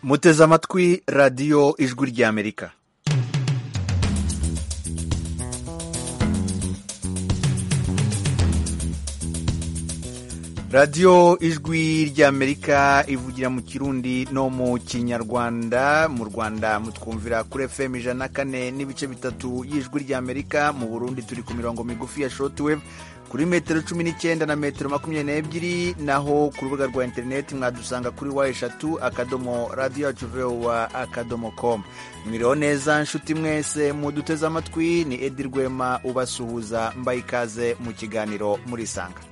muteze amatwi radiyo ijwi ry'amerika radiyo ijwi ry'amerika ivugira mu kirundi no mu kinyarwanda mu rwanda mutwumvira kuri fm ijana na kane n'ibice bitatu y'ijwi ry'amerika mu burundi turi ku mirongo migufi ya shortwave kuri metero cumi n'icyenda na metero makumyabiri n'ebyiri naho ku rubuga rwa interineti mwadusanga kuri wa eshatu akadomo radiyo yacu vowa akadomo komu mwiriho neza nshuti mwese muduteze amatwi ni edi rwema ubasuhuza mbaye ikaze mu kiganiro murisanga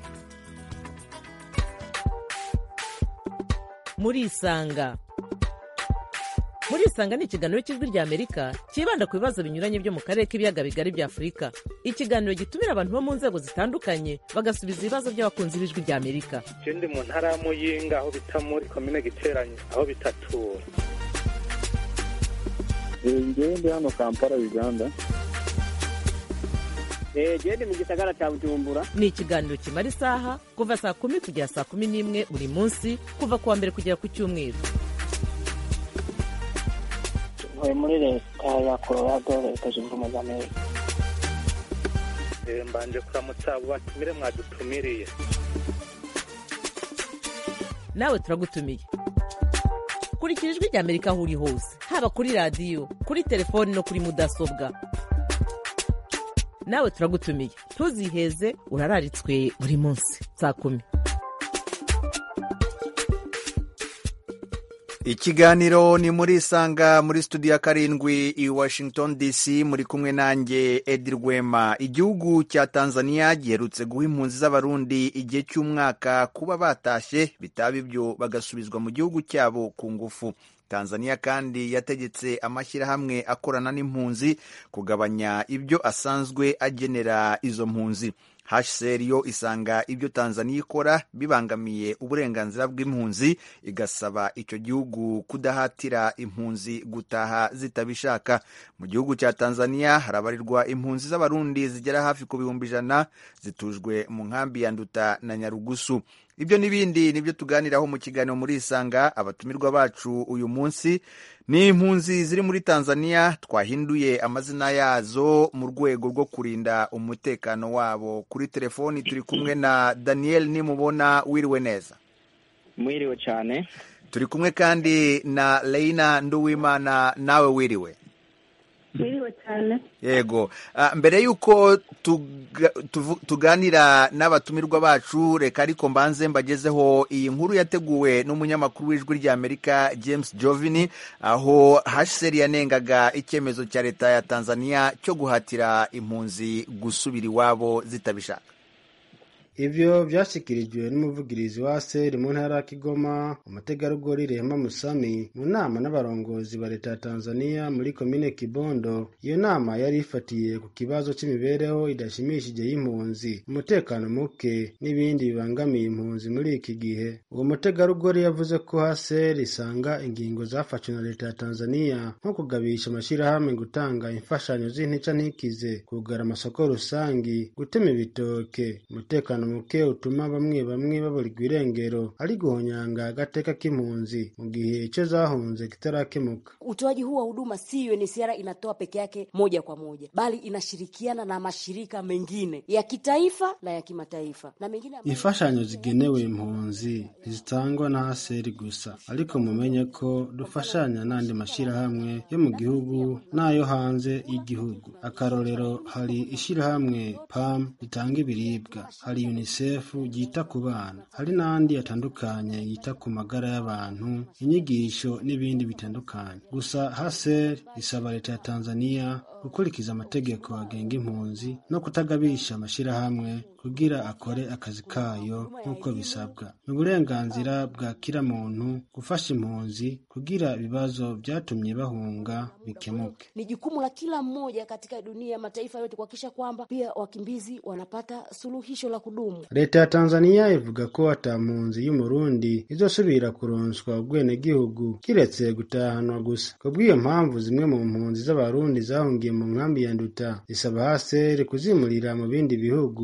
murisanga murisanga ni ikiganiro cy'ijwi rya amerika cyibanda ku bibazo binyuranye byo mu karere k'ibiyaga bigari bya afurika ikiganiro gitumira abantu bo mu nzego zitandukanye bagasubiza ibibazo by'abakunzi b'ijwi rya amerika je ndi mu ntara ya muyinga aho bita muri komine giteranye aho bitatura ngewe ndi hano kampala uganda genda mu gisagara cya bujumbura ni ikiganiro kimara isaha kuva saa kumi kugera saa kumi n'imwe buri munsi kuva ku wa mbere kugera ku cyumweru ntuye muri leta ya colorado leta zunze ubumwe za amerika Eh, mbanje kuramutsa abo batumire mwadutumiriye nawe turagutumiye kurikira ijwi rya amerika aho uri hose haba kuri radiyo kuri telefoni no kuri mudasobwa nawe turagutumiye ntuziheze urararitswe buri munsi saa kumi ikiganiro ni muri isanga muri studio ya karindwi i washington dc muri kumwe nanjye edi rwema igihugu cya tanzania giherutse guha impunzi z'abarundi igihe cy'umwaka kuba batashye bitaba ibyo bagasubizwa mu gihugu cyabo ku ngufu tanzania kandi yategetse amashyirahamwe akorana n'impunzi kugabanya ibyo asanzwe agenera izo mpunzi hcr yo isanga ibyo tanzania ikora bibangamiye uburenganzira bw'impunzi igasaba icyo gihugu kudahatira impunzi gutaha zitabishaka mu gihugu cya tanzania harabarirwa impunzi z'abarundi zigera hafi ku bihumbi ijana zitujwe mu nkambi ya nduta na nyarugusu ibyo n'ibindi nibyo tuganiraho mu kiganiro muri isanga abatumirwa bacu uyu munsi ni impunzi ziri muri tanzania twahinduye amazina yazo mu rwego rwo kurinda umutekano wabo kuri telefoni turi kumwe na daniel nimubona wiriwe neza mwiriwe cyane turi kumwe kandi na leina nduwimana nawe wiriwe Mwiriwe cyane yego Ah, mbere y'uko tuga- tuvu- tuganira n'abatumirwa bacu reka ariko mbanze mbagezeho iyi nkuru yateguwe n'umunyamakuru w'ijwi ry'amerika james jovini aho hcr yanengaga icyemezo cya leta ya tanzania cyo guhatira impunzi gusubira iwabo zitabishaka Ivyo vyashikirijwe n'umuvugirizi wa ASER mu ntara ya Kigoma umutegarugori Rehema Musami mu nama n'abarongozi ba leta ya Tanzania muri komine Kibondo. Iyo nama yari ifatiye ku kibazo c'imibereho idashimishije y'impunzi, umutekano muke n'ibindi bibangamiye impunzi muri iki gihe. Uwo mutegarugori yavuze ko ASER isanga ingingo zafashwe na leta ya Tanzania nko kugabisha amashirahamwe gutanga imfashanyo z'intica ntikize, kugara amasoko rusangi, gutema ibitoke, umutekano muke utuma bamwe bamwe baburirwa irengero, ari guhonyanga agateka k'impunzi mu gihe ico zahunze kitarakemuka. Utoaji huu wa huduma si UNHCR inatoa peke yake moja kwa moja, bali inashirikiana na mashirika mengine ya kitaifa na ya kimataifa na mengine ambayo- Imfashanyo zigenewe impunzi ntizitangwa na ASER gusa, ariko mumenye ko dufashanya n'andi mashirahamwe yo mu gihugu n'ayo hanze y'igihugu. Akarorero hari ishirahamwe PAM ritanga ibiribwa, hari UNICEF ryita ku bana, hari n'andi atandukanye yita ku magara y'abantu, inyigisho n'ibindi bitandukanye. Gusa HASER isaba leta ya Tanzania gukurikiza amategeko agenga impunzi no kutagabisha amashirahamwe kugira akore akazi kayo nk'uko bisabwa. Ni uburenganzira bwa kila muntu gufasha impunzi kugira ibibazo vyatumye bahunga bikemuke. ni jukumu la kila mmoja katika dunia ya mataifa yote kuhakikisha kwamba pia wakimbizi wanapata suluhisho la kudumu. Leta ya Tanzania ivuga ko ata mpunzi y'umurundi izosubira kuronswa ubwenegihugu kiretse gutahanwa gusa. Kubw'iyo mpamvu zimwe mu mpunzi z'abarundi zahungiye mu nkambi ya Nduta zisaba HCR kuzimurira mu bindi bihugu bikurikira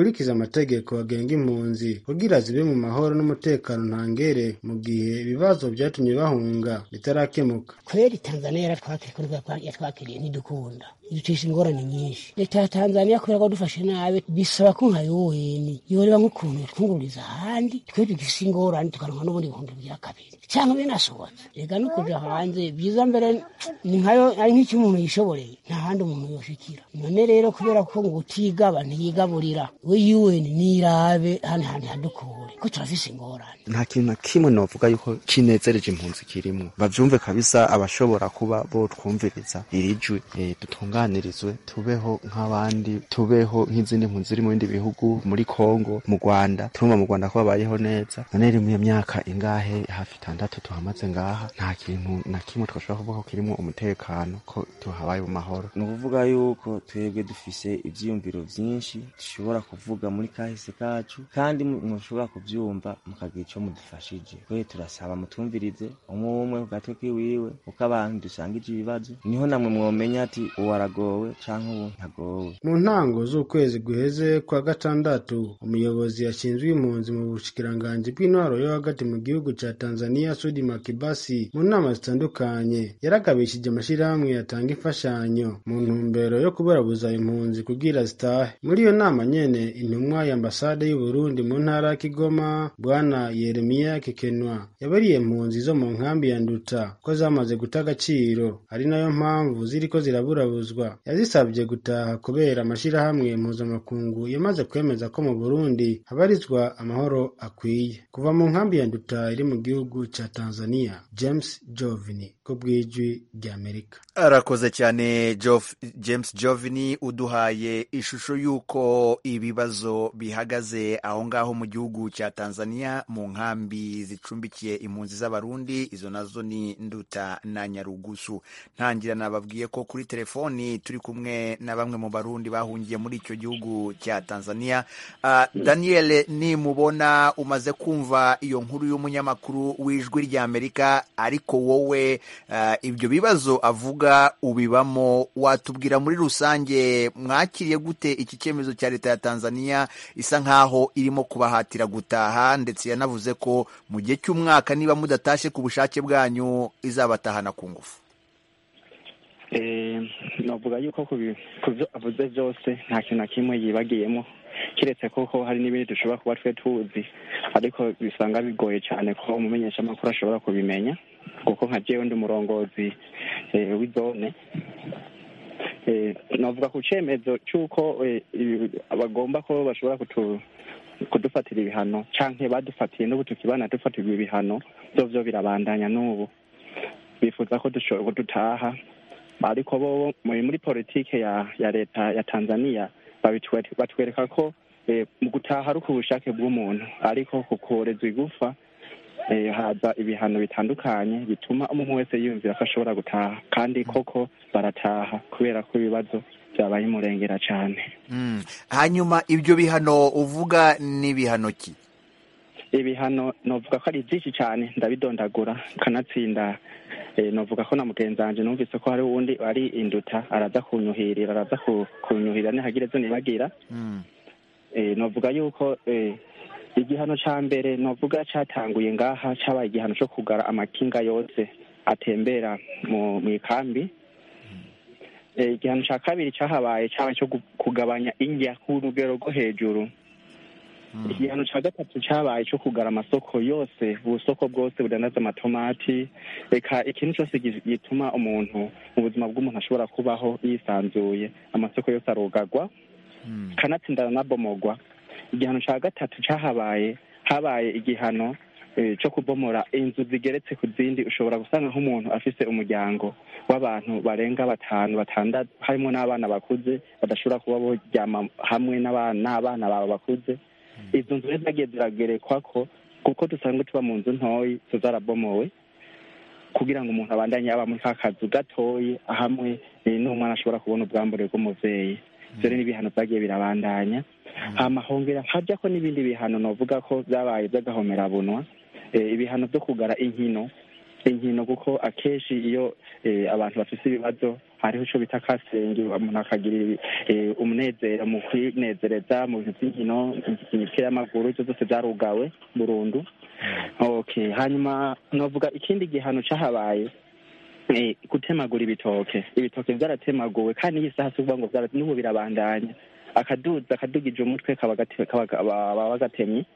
zokurikiza amategeko agenga impunzi kugira zibe mu mahoro n'umutekano ntangere mu gihe ibibazo vyatumye bahunga bitarakemuka kweli tanzania yaratwakiriye yatwakiriye ntidukunda iducisha ingorane nyinshi leta ya tanzania kubera ko dufashe nabi bisaba ko nka yuweni yoreba nk'ukuntu yatwungururiza ahandi twe tugise ingorane tukaronka n'ubundi bihumbi bya kabiri cyangwa binasohotse reka no kuja hanze byiza mbere ni nkayo ari nk'icyo umuntu yishoboreye nta handi umuntu yoshikira none rero kubera ko ngo utigaba ntiyigaburira we yuweni nirabe hano hantu hadukure ko turafise ingorane nta kintu na kimwe novuga yuko kinezereje impunzi kirimwo bavyumve kabisa abashobora kuba botwumviriza iri jwi e, dutunganirizwe tubeho nk'abandi tubeho nk'izindi mpunzi ziri mu bindi bihugu muri Kongo mu Rwanda turumva mu Rwanda ko babayeho neza none rero mu myaka ingahe hafi itandatu tuhamaze ngaha nta kintu na kimwe twashobora kuvuga ko kirimwo umutekano ko tuhabaye mu mahoro ni ukuvuga yuko twebwe dufise ivyiyumviro vyinshi dushobora kuvuga muri kahise kacu kandi mushobora kuvyumva mukagira ico mudufashije kwe turasaba mutumvirize umwe umwe ku gatwe kiwiwe kuko abantu dusangije ibibazo niho namwe mwomenya ati uwo aragowe canke uwo ntagowe mu ntango z'ukwezi guheze kwa gatandatu umuyobozi yashinzwe impunzi mu bushikiranganji bw'intwaro yo hagati mu gihugu ca tanzania sudi makibasi mu nama zitandukanye yaragabishije amashirahamwe yatanga imfashanyo mu ntumbero yo kuburabuza impunzi kugira zitahe muri iyo nama nyene intumwa ya ambasade y'uburundi mu ntara ya kigoma bwana yeremiya kekenwa yabariye impunzi zo mu nkambi ya nduta ko zamaze guta agaciro ari nayo mpamvu ziriko ziraburabuzwa yazisabye gutaha kubera amashirahamwe mpuzamakungu yamaze kwemeza ko mu burundi habarizwa amahoro akwiye kuva mu nkambi ya nduta iri mu gihugu ca tanzania james jovini ko bw'ijwi ry'amerika arakoze cyane Jof, james jovini uduhaye ishusho y'uko ibibazo bihagaze aho ngaho mu gihugu cya tanzania mu nkambi zicumbikiye impunzi z'abarundi izo nazo ni nduta na nyarugusu ntangira nababwiye ko kuri telefoni turi kumwe na bamwe mu barundi bahungiye muri icyo gihugu cya tanzania uh, daniel nimubona umaze kumva iyo nkuru y'umunyamakuru w'ijwi ry'amerika ariko wowe uh, ibyo bibazo avuga ubibamo watubwira muri rusange mwakiriye gute iki cyemezo cya leta ya tanzania isa nkaho irimo kubahatira gutaha ndetse yanavuze ko mu gihe cy'umwaka niba mudatashe ku bushake bwanyu izabatahana ku ngufu navuga yuko ku byo avuze byose nta kintu na kimwe yibagiyemo keretse koko hari n'ibindi dushobora kuba twe tuzi ariko bisanga bigoye cyane ko umumenyeshamakuru ashobora kubimenya kuko nka jewe ndi umurongozi w'izone navuga ku cyemezo cy'uko bagomba ko bashobora kudufatira ibihano cyangwa badufatiye n'ubu tukibana dufatirwa ibihano byo byo birabandanya n'ubu bifuza ko dutaha ariko bo muri politike ya ya leta ya tanzania batwereka ko mu gutaha ari ku bushake bw'umuntu ariko ku korezwa igufa haza ibihano bitandukanye bituma umuntu wese yiyumvira ko ashobora gutaha kandi koko barataha kubera ko ibibazo byabaye umurengera cyane hanyuma ibyo bihano uvuga ni ibihano ki ibihano navuga ko ari byinshi cyane ndabidondagura kanatsinda navuga ko na mugenzi wanjye numvise ko hari uwundi ari induta araza kunyuhirira araza kunyuhirira ntihagire ibyo nibagira navuga yuko igihano cya mbere navuga cyatanguye ngaha cyabaye igihano cyo kugara amakinga yose atembera mu ikambi igihano cya kabiri cyahabaye cyabaye cyo kugabanya indya ku rugero rwo hejuru igihano cya gatatu cyabaye cyo kugara amasoko yose ubusoko bwose budandaza amatomati reka ikintu cyose gituma umuntu mu buzima bw'umuntu ashobora kubaho yisanzuye amasoko yose arugagwa kanatsindana n'abomogwa igihano cya gatatu cyahabaye habaye igihano cyo kubomora inzu zigeretse ku zindi ushobora gusanga nk'umuntu afise umuryango w'abantu barenga batanu batandatu harimo n'abana bakuze badashobora kuba boryama hamwe n'abana bawe bakuze izo nzu zagiye ziragerekwa ko kuko dusanzwe tuba mu nzu ntoyi zarabomowe kugira ngo umuntu abandanye aba muri ka kazu gatoyi hamwe n'umwana ashobora kubona ubwambure bw'umuvyeyi ivyo rero n'ibihano vyagiye birabandanya hama hongera hajya ko n'ibindi bihano novuga ko vyabaye vy'agahomerabunwa ibihano vyo kugara inkino inkino kuko akenshi iyo abantu bafise ibibazo hariho ico bita kasengi umuntu akagira eh, umunezero mu kwinezereza mu bintu by'inkino imipira y'amaguru ivyo zose vyarugawe burundu okay hanyuma novuga ikindi gihano cahabaye eh, gutemagura ibitoke ibitoke vyaratemuwe kandi iyi saha si ukuvuga ngo vyara- n'ubu birabandanya akaduza akadugije umutwe kaba gate- kaba- baba baba gatemye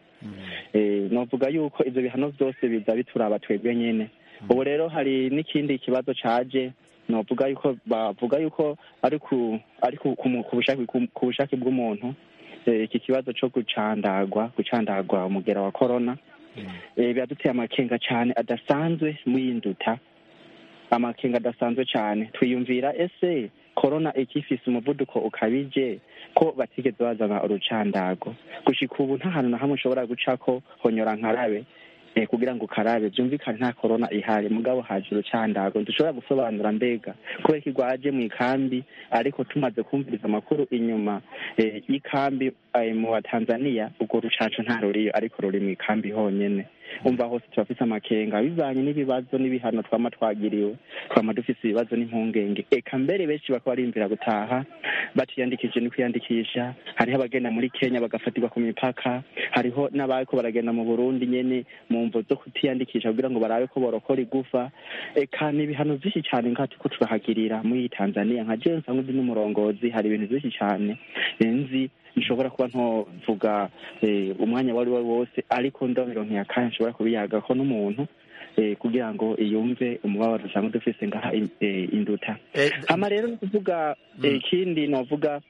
Eh, novuga yuko ivyo bihano vyose biza bituraba twebwe nyene ubu rero hari n'ikindi kibazo caje novuga yuko bavuga yuko ari ku ari ku ku mu- ku bushake ku- ku bushake bw'umuntu eh, iki kibazo co gucandagwa gucandagwa umugera wa corona eh, biraduteye amakenga cane adasanzwe mw'induta amakenga adasanzwe cane twiyumvira ese korona ikifise umuvuduko ukabije ko batigeze bazana urucandago gushika ubu nta hantu na hamwe ushobora gucako honyora nkarabe eh, kugira ngo ukarabe vyumvikane nta korona ihari mugabo haje urucandago ntidushobora gusobanura mbega kubera ko igwaje mu ikambi ariko tumaze kumviriza amakuru inyuma eh, y'ikambi eh, mu wa tanzania urwo rucanco nta ruriyo ariko ruri mu ikambi honyene umva hose turafise amakenga bivanye n'ibibazo n'ibihano twama twagiriwe twama dufise ibibazo n'impungenge eka mbere benshi bakaba barimvira gutaha batiyandikije ni kwiyandikisha hariho abagenda muri kenya bagafatirwa ku mipaka hariho n'abariko baragenda mu burundi nyene mu mvo zo kutiyandikisha kugira ngo barabe ko borokora igufa eka ni ibihano vyinshi cane ngaho turiko turahagirira muri tanzania nka jewe nsanzwe ndi n'umurongozi hari ibintu vyinshi cane nzi nshobora kuba ntovuga eh, umwanya wari we wose ariko ndabironkeye akanya nshobora kubiyagako n'umuntu eh, kugira ngo yumve umubabaro dusanzwe dufise ngaha in- eh, induta hama rero ni ukuvuga eh, ikindi novuga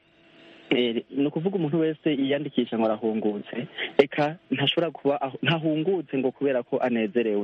eh, ni ukuvuga umuntu wese yiyandikisha ngo arahungutse eka ntashobora kuba aho- ntahungutse ngo kubera ko anezerewe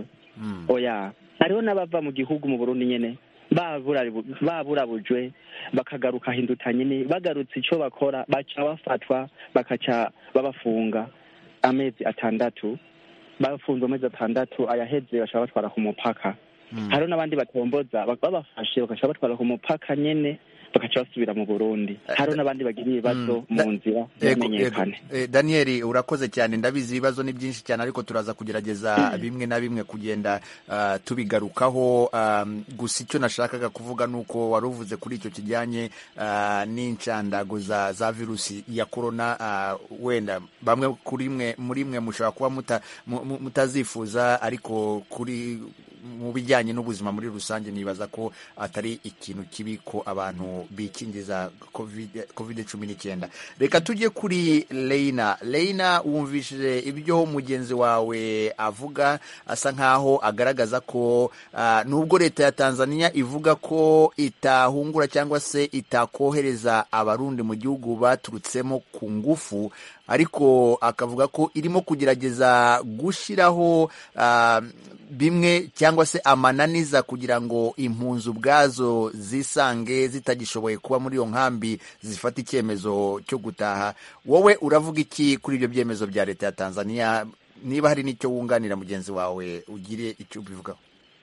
oya hariho n'abava mu gihugu mu burundi nyene babura- baburabujwe bakagaruka hinduta nyene bagarutse ico bakora baca bafatwa bakaca babafunga amezi atandatu bafunze amezi atandatu ayaheze baca batwara ku mupaka hariho n'abandi batomboza bak- babafashe bakaca batwara ku mupaka nyene bakaca basubira mu burundi hariho n'abandi bagira ibibazo mu nzira Ego, ego. ntibamenyekane Eh, daniel urakoze cyane ndabizi ibibazo ni byinshi cyane ariko turaza kugerageza bimwe na bimwe kugenda ah, tubigarukaho um, gusa icyo nashakaga kuvuga ni uko wari uvuze kuri icyo kijyanye ah, n'inshandago za, za virusi ya korona ah, wenda bamwe kuri mwe muri mwe mushobora kuba muta, mu- mu- mutazifuza ariko kuri mu bijyanye n'ubuzima muri rusange nibaza ko atari ikintu kibi ko abantu bikingiza covid covid cumi n'icyenda reka tujye kuri Leina Leina wumvishije ibyo mugenzi wawe avuga asa nkaho agaragaza ko ah, nubwo leta ya Tanzania ivuga ko itahungura cyangwa se itakohereza abarundi mu gihugu baturutsemo ku ngufu ariko akavuga ko irimo kugerageza gushyiraho ah, bimwe cyangwa se amananiza kugira ngo impunzi ubwazo zisange zitagishoboye kuba muri iyo nkambi zifata icyemezo cyo gutaha wowe uravuga iki kuri ibyo byemezo bya leta ya tanzania niba hari n'icyo wunganira mugenzi wawe ugire icyo ubivugaho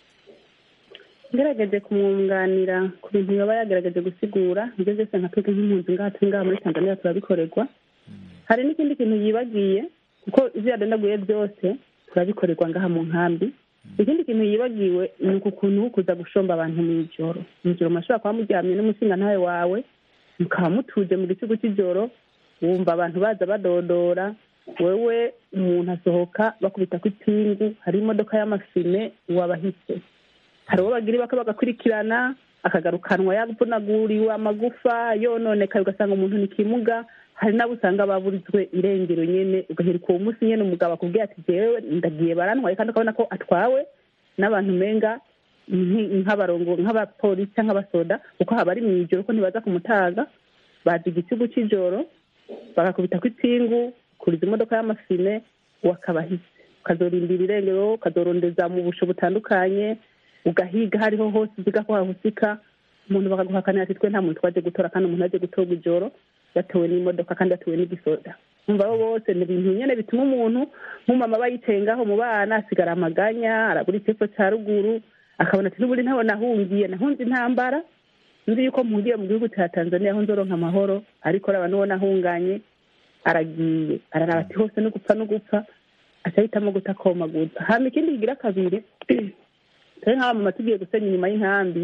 ngerageje kumwunganira ku bintu yaba yagerageje gusigura ibyo byose nka twebwe nk'impunzi ngaha turi ngaha muri tanzania turabikorerwa hari n'ikindi kintu yibagiye kuko ibyo yadandaguye byose turabikorerwa ngaha mu nkambi ikindi kintu yibagiwe ni uku kuntu kuza gushomba abantu mu ijoro mu ijoro murashobora kuba muryamye n'umushingantahe wawe mukaba mutuje mu gicugu cy'ijoro wumva abantu baza badodora wewe umuntu asohoka bakubita ku ipingu hari imodoka y'amafime wabahise hari uwo bagira ibaka bagakurikirana akagarukanwa yavunaguriwe amagufa yononekaye ugasanga umuntu ni kimuga hari n'abo usanga baburizwe irengero nyene ugaheruka uwo munsi nyene umugabo akubwiye ati jewe ndagiye barantwaye kandi ukabona ko atwawe n'abantu umenga nki- nk'abarongo nk'abapolisi cyangwa abasoda kuko haba ari mu ijoro ko ntibaza kumutaga baza igicugu cy'ijoro bagakubita ku ipingu kuriza imodoka y'amafine wakabahise ukazorindira irengero ukazorondeza mu busho butandukanye ugahiga hariho hose uziga ko hahusika umuntu bakaguhakanira ati twe nta muntu twaje gutora kandi umuntu aje gutorwa ijoro yatewe n'imodoka kandi yatewe n'igisoda umva abo bose ni ibintu nyene bituma umuntu nk'umama aba yicaye ngaho mu bana asigara amaganya arabura icyepfo cya ruguru akabona ati n'ubundi ntaho nahungiye nahunze intambara nzi yuko mpugiye mu gihugu cya tanzania aho nzoronka amahoro ariko raba n'uwo nahunganye aragiye araraba ati hose no gupfa no gupfa aca ahitamo guta komaguza hama ikindi kigira kabiri turi nk'abamama tugiye gusenya inyuma y'inkambi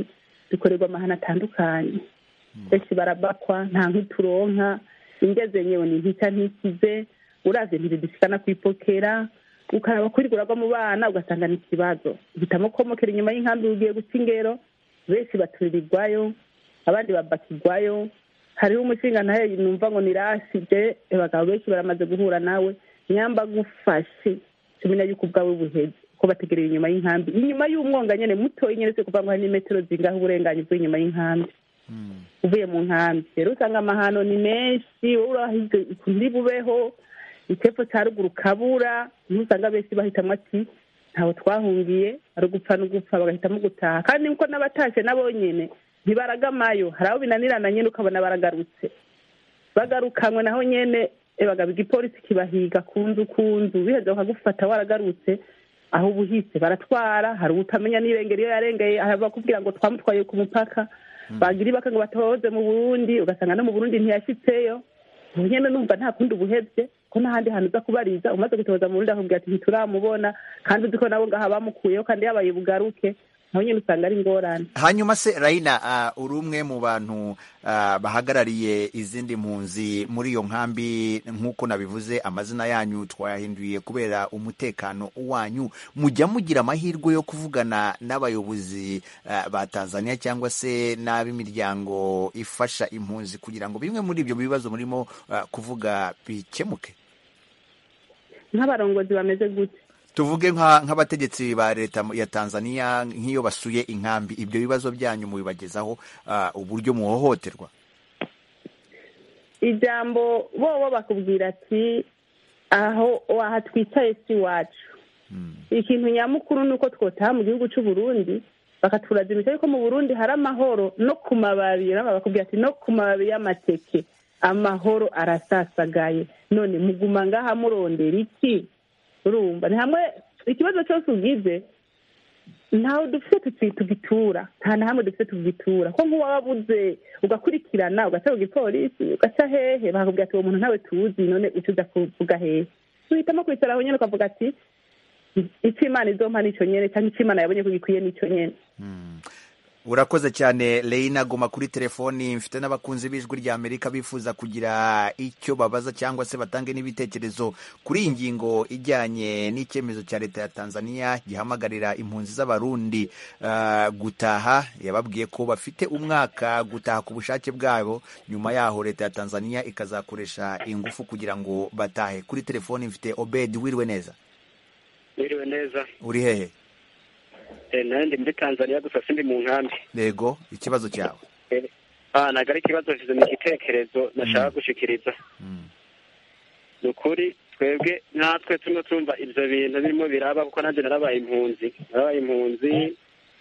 dukorerwa amahano atandukanye benshi barabakwa nta nk'uturonka ingeze nyewe ni ntica ntikize uravye ntibidushikana kwipokera ukaraba kuri uragwa mu bana ugasanga ni ikibazo uhitamo komokera inyuma y'inkambi ugiye guca ingero benshi baturirwayo abandi babakirwayo hariho umushinga nawe numva ngo nirashije abagabo benshi baramaze guhura nawe nyamba gufashe tumenya yuko ubwawe buheze ko bategereye inyuma y'inkambi inyuma y'umwonga nyene mutoyi nyene se kuva ngo hari n'imetero zingaho uburenganyi bw'inyuma y'inkambi uvuye mu nkambi rero usanga amahano ni menshi wowe urahize ndi bubeho icepfo ca ruguru kabura niho usanga benshi bahitamwo ati ntawe twahungiye ari ugupfa n'ugupfa bagahitamo gutaha kandi nkuko n'abatashe nabo nyene ntibaragamayo hari abo binanirana nyene ukabona baragarutse bagarukanywe naho nyene bagaba igipolisi kibahiga ku nzu ku nzu biheze bakagufata waragarutse aho ubuhise baratwara hari utamenya n'irengero iyo yarengeye bakubwira ngo twamutwaye ku mupaka bagira ibaka ngo batoze mu burundi ugasanga no mu burundi ntiyashitseyo ubu nyene numva nta kundi ubuhevye ko n'ahandi hantu uza kubariza umaze gutoza mu burundi akubwira ati ntituramubona kandi uzi ko nabo ngaha bamukuyeho kandi yabaye bugaruke naho nyine usanga ari ingorane hanyuma se rayina uh, uri umwe mu bantu uh, bahagarariye izindi mpunzi muri iyo nkambi nk'uko nabivuze amazina yanyu twayahinduye kubera umutekano wanyu mujya mugira amahirwe yo kuvugana n'abayobozi uh, ba tanzania cyangwa se n'ab'imiryango ifasha impunzi kugira ngo bimwe muri ibyo bibazo murimo uh, kuvuga bikemuke nk'abarongozi bameze gute tuvuge nk'abategetsi ba leta ya tanzania nk'iyo basuye inkambi ibyo bibazo byanyu mubibagezaho uburyo muhohoterwa ijambo bobo bakubwira ati aho aha twicaye si iwacu ikintu nyamukuru ni uko twotaha mu gihugu cy'u Burundi bakaturaza imico yuko mu burundi hari amahoro no ku mababi bakubwira ati no ku mababi y'amateke amahoro arasasagaye none muguma ngaha murondera iki urumva ni hamwe ikibazo cyose ugize ntawe dufite tugitura nta na hamwe dufite tugitura ko nk'uwabuze ugakurikirana ugaca ku gipolisi ugaca hehe bakakubwira ati uwo muntu ntawe tuzi none uca uza kuvuga hehe tuhitamo kwicara aho nyine ukavuga ati icyo imana izompa nicyo nyene cyangwa icyo imana yabonye ko gikwiye nicyo nyene urakoze cyane Reina goma kuri telefoni mfite n'abakunzi b'ijwi rya amerika bifuza kugira icyo babaza cyangwa se batange n'ibitekerezo kuri iyi ngingo ijyanye n'icyemezo cya leta ya tanzania gihamagarira impunzi z'abarundi uh, gutaha yababwiye ko bafite umwaka gutaha ku bushake bwabo nyuma yaho leta ya tanzania ikazakoresha ingufu kugira ngo batahe kuri telefoni mfite obed wiriwe neza wiriwe neza uri hehe nawe ndi muri tanzania gusa sindi mu nkambi yego ikibazo cyawe ntabwo ari ikibazo nshyize mu gitekerezo nashaka gushikiriza ni ukuri twebwe natwe turimo tumva ibyo bintu birimo biraba kuko nanjye narabaye impunzi narabaye impunzi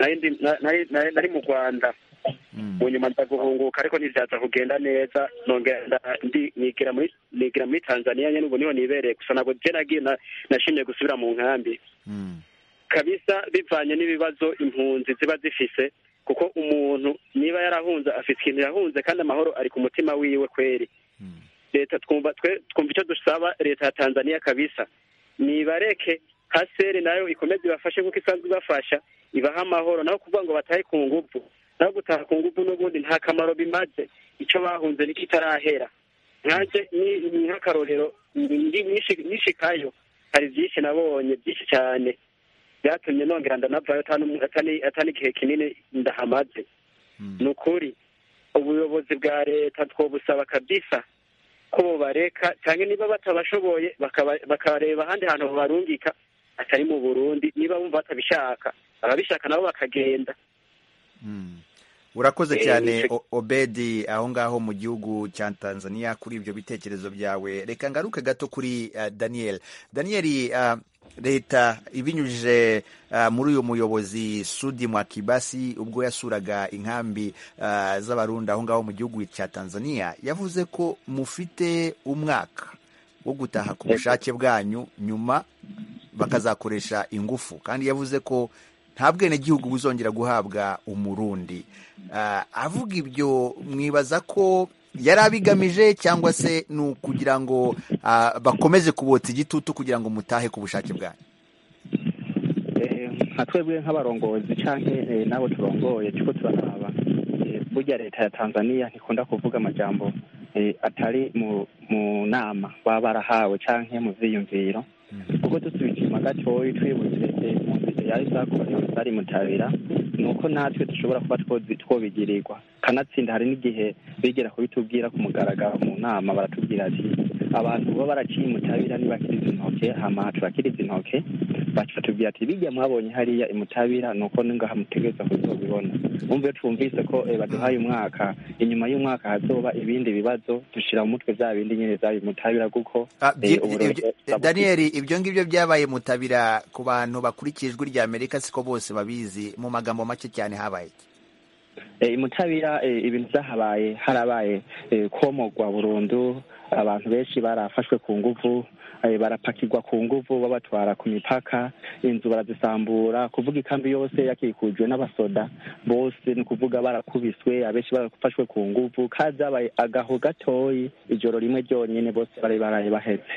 nari mu rwanda mu nyuma ndaguhunguka ariko ntibyaza kugenda neza nongera nigira muri tanzania nyine ubu niho nibereye gusa ntabwo njye nagiye nashimye gusubira mu nkambi kabisa bivanye n'ibibazo impunzi ziba zifise kuko umuntu niba yarahunze afite ikintu yahunze kandi amahoro ari ku mutima wiwe kweri leta twumva twumva icyo dusaba leta ya tanzania kabisa nibareke haseri nayo ikomeze ibafashe nk'uko isanzwe ibafasha ibaha amahoro naho kuvuga ngo batahe ku ngufu naho gutaha ku ngufu n'ubundi nta kamaro bimaze icyo bahunze niko itarahera nkanjye ni nk'akarorero nishikayo hari byinshi nabonye byinshi cyane byatumye nongera ndanavayo atari igihe kinini ndahamaze ni ukuri ubuyobozi bwa leta twobusaba kabisa ko bubareka cyangwa niba batabashoboye bakareba ahandi hantu babarungika atari mu burundi niba bumva batabishaka ababishaka nabo bakagenda urakoze cyane obedi aho ngaho mu gihugu cya tanzania kuri ibyo bitekerezo byawe reka ngaruke gato kuri daniel daniel leta ibinyujije muri uyu muyobozi sudi mwakibasi ubwo yasuraga inkambi z'abarundi aho ngaho mu gihugu cya tanzania yavuze ko mufite umwaka wo gutaha ku bushake bwanyu nyuma bakazakoresha ingufu kandi yavuze ko nta bwenegihugu buzongera guhabwa umurundi avuga ibyo mwibaza ko yari abigamije cyangwa se ni ukugira ngo bakomeze kubotsa igitutu kugira ngo mutahe ku bushake bwanyu nka twebwe nk'abarongozi canke n'abo turongoye turiko turaraba burya leta ya tanzania ntikunda kuvuga amajambo atari mu mu nama baba barahawe canke mu vyiyumviro kuko dusubije inyuma gatoyi twibutse impunzi yari zakorewe zari mutabira ni uko natwe dushobora kuba twobigirirwa kanatsinda hari n'igihe bigera kubitubwira ku mugaragaro mu nama baratubwira ati abantu baba baraciye mutabira ntibakiriza intoke hama turakiriza intoke batubwira ati bijya mwabonye hariya imutabira ni uko ningaha mutegereza kuzobibona bumve twumvise ko baduhaye umwaka inyuma y'umwaka hazoba ibindi bibazo dushira mu mutwe bya bindi nyine zari mutabira kuko daniel ibyo ngibyo byabaye mutabira ku bantu bakurikiye ijwi rya amerika siko bose babizi mu magambo make cyane habaye imutabira ibintu byahabaye harabaye komogwa burundu abantu benshi barafashwe ku nguvu barapakirwa ku nguvu babatwara ku mipaka inzu barazisambura kuvuga ikambi yose yakikujwe n'abasoda bose ni ukuvuga barakubiswe abenshi barafashwe ku nguvu kandi zabaye agaho gatoyi ijoro rimwe ryonyine bose bari baraye bahetse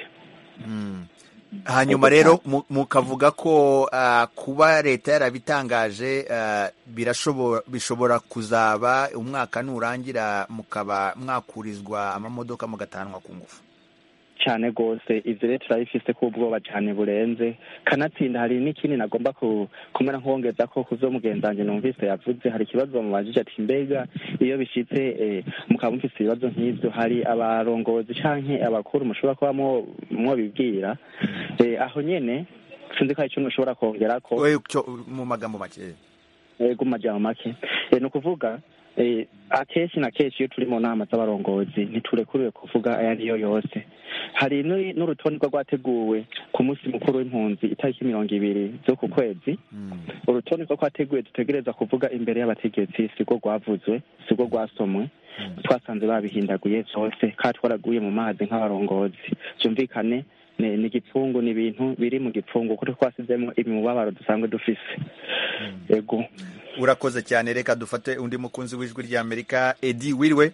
hanyuma rero mukavuga ko kuba leta yarabitangaje bishobora kuzaba umwaka nurangira mukaba mwakurizwa amamodoka mugatanwa ku ngufu cyane rwose ibyo rero turabifise ko ubwoba cyane burenze kanatsinda hari n'ikindi nagomba kumera nk'uwongeza ko ku byo mugenzange numvise yavuze hari ikibazo bamubajije ati mbega iyo bishyitse mukaba mufise ibibazo nk'ibyo hari abarongozi canke abakuru mushobora kuba mwobibwira aho nyene sinzi ko hari icyo mushobora kongera ko mu magambo make yego mu majambo make ni ukuvuga akenshi na kenshi iyo turi mu nama z'abarongozi ntiturekuriwe kuvuga ayo ariyo yose hari n'urutonde rwateguwe ku munsi mukuru w'impunzi itariki mirongo ibiri zo ku kwezi urutonde rwo rwateguwe dutegereza kuvuga imbere y'abategetsi sirwo rwavuzwe sirwo rwasomwe twasanze babihindaguye byose kandi twaraguye mu mazi nk'abarongozi byumvikane ni igipfungu ni ibintu biri mu gipfungu kuko twasizemo imibabaro dusanzwe dufise yego urakoze cyane reka dufate undi mukunzi w'ijwi rya amerika edi wiriwe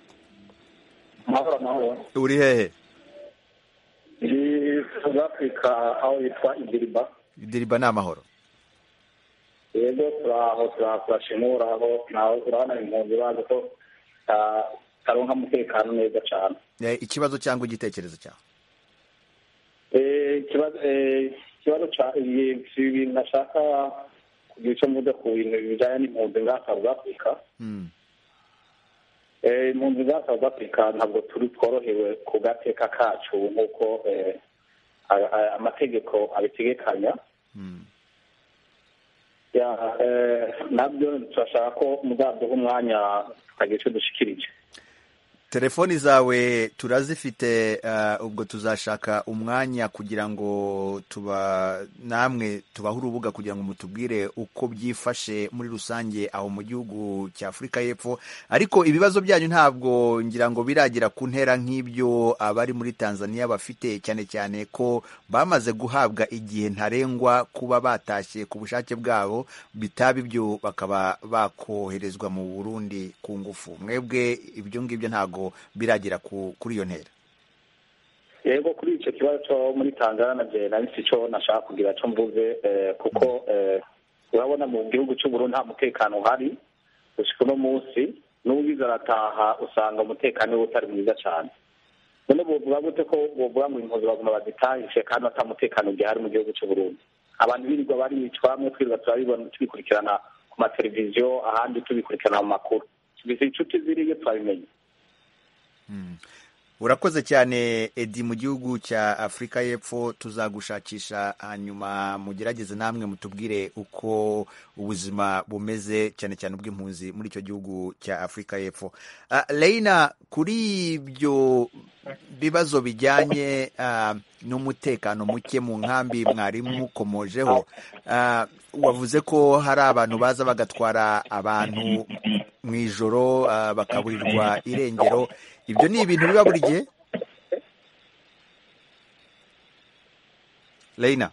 uri hehe ni south africa aho yitwa idiriba idiriba ni amahoro yego turaho turashimura aho nawe urabona impunzi bazi ko taronka umutekano neza cyane ikibazo cyangwa igitekerezo cyawe ikibazo cya ibintu nashaka kugira icyo mvuze ku bintu bijyanye n'impunzi za south africa impunzi za south africa ntabwo turi tworohewe ku gateka kacu nk'uko amategeko abitegekanya nabyo turashaka ko muzaduha umwanya tukagira icyo dushikirije telefoni zawe turazifite ubwo tuzashaka umwanya kugira ngo tuba namwe tubahe urubuga kugira ngo mutubwire uko byifashe muri rusange aho mu gihugu cya afurika y'epfo ariko ibibazo byanyu ntabwo ngira ngo biragera ku ntera nk'ibyo abari muri tanzania bafite cyane cyane ko bamaze guhabwa igihe ntarengwa kuba batashye ku bushake bwabo bitaba ibyo bakaba bakoherezwa mu burundi ku ngufu mwebwe ibyo ngibyo ntabwo biragera kuri iyo ntera yego kuri icyo kibazo cyo muri tanzania na jye nari si cyo nashaka kugira cyo mvuze kuko urabona mu gihugu cy'uburundi nta mutekano uhari gushika uno munsi n'uwize arataha usanga umutekano we utari mwiza cyane none bovuga gute ko bovuga ngo impunzi baguma bazitahishe kandi ata mutekano gihari mu gihugu cy'uburundi abantu birirwa baricwa bamwe twirirwa turabibona tubikurikirana ku mateleviziyo ahandi tubikurikirana mu makuru tubizi inshuti ziriyo turabimenye urakoze cyane edi mu gihugu cya afurika y'epfo tuzagushakisha hanyuma mugerageze namwe mutubwire uko ubuzima bumeze cyane cyane ubw'impunzi muri icyo gihugu cya afurika y'epfo Reina kuri ibyo bibazo bijyanye n'umutekano muke mu nkambi mwari mukomojeho wavuze ko hari abantu baza bagatwara abantu mu ijoro bakaburirwa irengero ibyo ni ibintu biba buri gihe Reina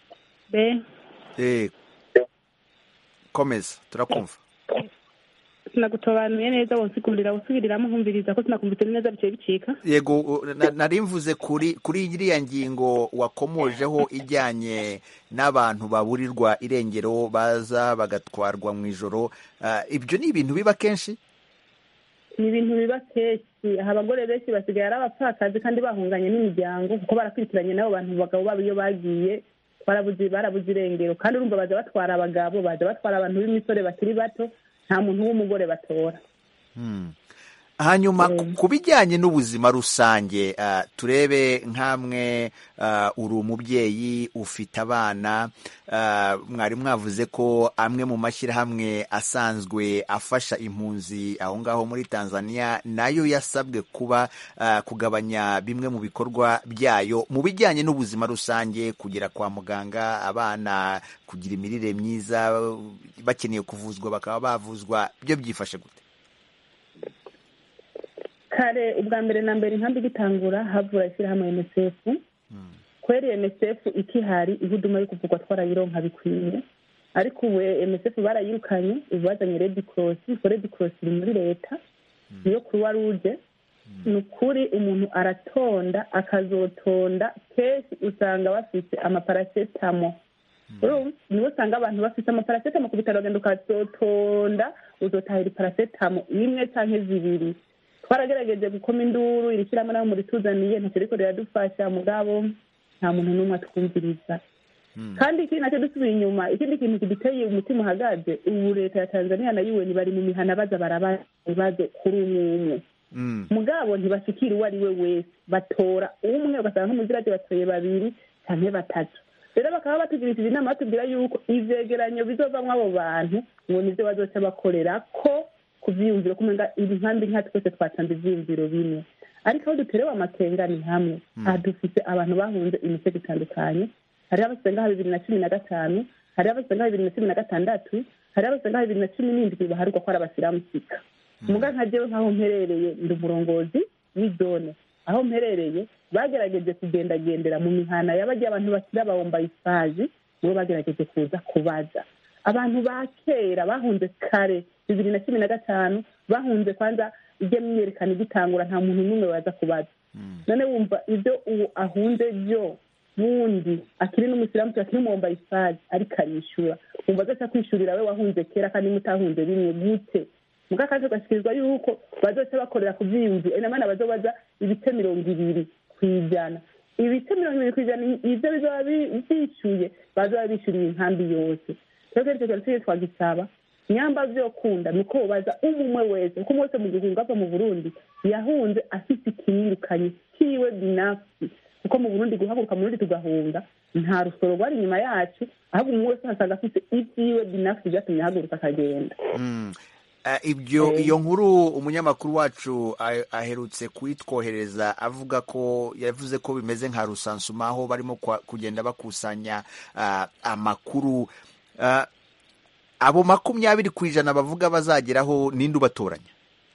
komeza turakumva sinagutobanuye neza wonsigurira wosubiriramo nkumviriza ko sinakumvise neza bicaye bicika yego u- na- nari mvuze kuri kuri iriya ngingo wakomojeho ijyanye n'abantu baburirwa irengero baza bagatwarwa mu ijoro Ah, ibyo ni ibintu biba kenshi ni ibintu biba kenshi aha abagore benshi basigaye ari abapfakazi kandi bahunganye n'imiryango kuko barakurikiranye n'abo bantu bagabo babo iyo bagiye barabuze barabuze irengero kandi urumva baza batwara abagabo baza batwara abantu b'imisore bakiri bato nta muntu w'umugore batora Hmm. hanyuma ku- ku bijyanye n'ubuzima rusange ah, turebe nk'amwe ah, uri umubyeyi ufite abana ah, mwari mwavuze ko amwe mu mashyirahamwe asanzwe afasha impunzi aho ngaho muri tanzania nayo yasabwe kuba ah, kugabanya bimwe mu bikorwa byayo mu bijyanye n'ubuzima rusange kugera kwa muganga abana kugira imirire myiza bakeneye kuvuzwa bakaba bavuzwa byo byifashe gute kare ubwa mbere na mbere inkambi igitangura havura ishyirahamwe unicef kweri unicef ikihari ihuduma yo kuvugwa twarayironka bikwiye ariko ubu unicef barayirukanye ubu bazanye red cross ko red cross iri muri leta niyo croix rouge ni ukuri umuntu aratonda akazotonda kenshi usanga bafite amaparasetamo urumva nibo usanga abantu bafite amaparasetamo ku bitaro bagenda ukazotonda uzotahira iparasetamo imwe cyangwa zibiri twaragerageje gukoma induru iri shyirahamwe nabo murituzaniye ntacyo riko riradufasha mugabo nta muntu n'umwe atwumviriza kandi ikindi nacyo dusubiye inyuma ikindi kintu kiduteye umutima uhagaze ubu leta ya tanzania na un bari mu mihana baza barabaza ibibazo kuri umwe umwe mugabo ntibashikira uwo ari we wese batora umwe ugasanga nk'umuzirage batoye babiri cyangwa batatu rero bakaba batugirishije inama batubwira yuko ivyegeranyo bizovamwo abo bantu ngo nivyo bazoca bakorera ko ku vyiyumviro kumenga inkambi nka twese twatanze ivyiyumviro bimwe ariko aho duterewe amakenga ni hamwe aha dufise abantu bahunze imisego itandukanye hariho abasengaho bibiri na cumi na gatanu hariho abasengaho bibiri na cumi na gatandatu hariho abasengaho bibiri na cumi n'indwi baharurwa ko ari abasiramusika muga nka jewe nk'aho mperereye ndi umurongozi w'izone aho mperereye bagerageje kugendagendera mu mihana y'abajya abantu bakiri abawomba ifazi nibo bagerageje kuza kubaza abantu ba kera bahunze kare bibiri na cumi na gatanu bahunze kwanza ibyo myerekana igitangura nta muntu n'umwe waza kubaza none wumva ibyo uwo ahunze byo bundi akiri n'umusiramu akiri umuwomba ifazi ariko arishyura wumva azaca kwishurira we wahunze kera kandi mutahunze bimwe gute muga kandi ugashyikirizwa yuko bazoca bakorera ku byiyumviro inamana bazobaza ibice mirongo ibiri ku ijana ibice mirongo ibiri ku ijana ibyo bizaba byishyuye bazaba bishyuriye inkambi yose twebwe icyo kintu tujye twagisaba nyamba vyokunda ni uko baza umumwe wese kuko umwe wese mu gihugu ava mu burundi yahunze afite ikimwirukanye kiwe binafsi kuko mu burundi guhaguruka mu burundi tugahunga nta rusoro rwari inyuma yacu ahubwo umwe wese asanga afite ibyiwe binafsi byatumye ahaguruka akagenda Mm. Eh, ibyo iyo nkuru umunyamakuru wacu ah- aherutse kuyitwohereza avuga ko yavuze ko bimeze nka rusansuma aho barimo kwa- kugenda bakusanya ah, amakuru Ah, abo makumyabiri ku ijana bavuga bazageraho ninde ubatoranya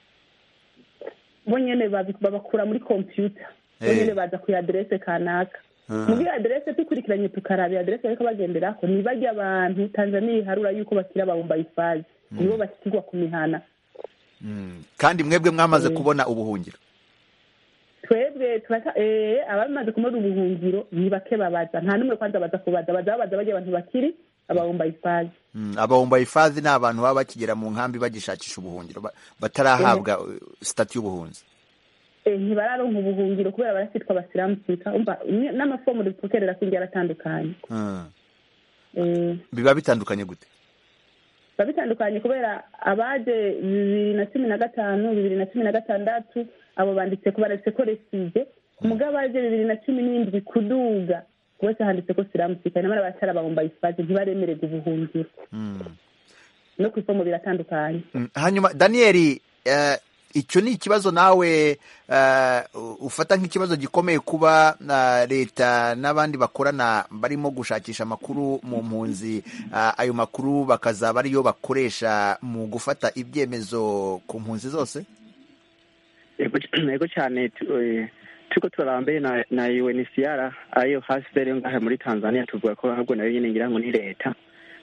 bo nyene babi- babakura muri kompiyuta bo Eh. nyene baza ku aderese kanaka Ah. muri aderese dukurikiranye tukaraba aderese bariko bagenderako ni barya abantu tanzania iharura yuko bakira abawumba ifazi nibo bashyirwa ku mihana Mm. kandi mwebwe mwamaze Eh. kubona ubuhungiro twebwe turata eh abamaze kumara ubuhungiro ni bake babaza nta n'umwe kwanza baza kubaza baza babaza barya abantu bakiri abawumba ifazi Mm, abahumba hifadhi ni abantu baba bakigera mu nkambi bagishakisha ubuhungiro ba- batarahabwa uh, sitati y'ubuhunzi Eh, ntibararonka ubuhungiro kubera barasitwa abasiramusika umva ni- n'amafomu dupokerera kwingi yaratandukanye Mm. eh biba bitandukanye gute biba bitandukanye kubera abaje bibiri na cumi na gatanu bibiri na cumi na gatandatu abo banditse ko banditse ko reside umugabo abaje bibiri na cumi n'indwi kuduga wese handitse ko siramusika nyamara abatari abahumba ifazi ntibaremererwa ubuhungiro Mm. no ku ifomu biratandukanye Mm, hanyuma daniyeli eh, icyo ni ikibazo nawe eh, ufata nk'ikibazo gikomeye kuba na leta n'abandi bakorana barimo gushakisha amakuru mu mpunzi ah, ayo makuru bakazaba ariyo bakoresha mu gufata ibyemezo ku mpunzi zose yego yego cyane tu- eh, turiko turarambe na na UNHCR ariyo hasere ngahe muri Tanzania tuvuga ko ahubwo nayo nyine ngira ngo ni leta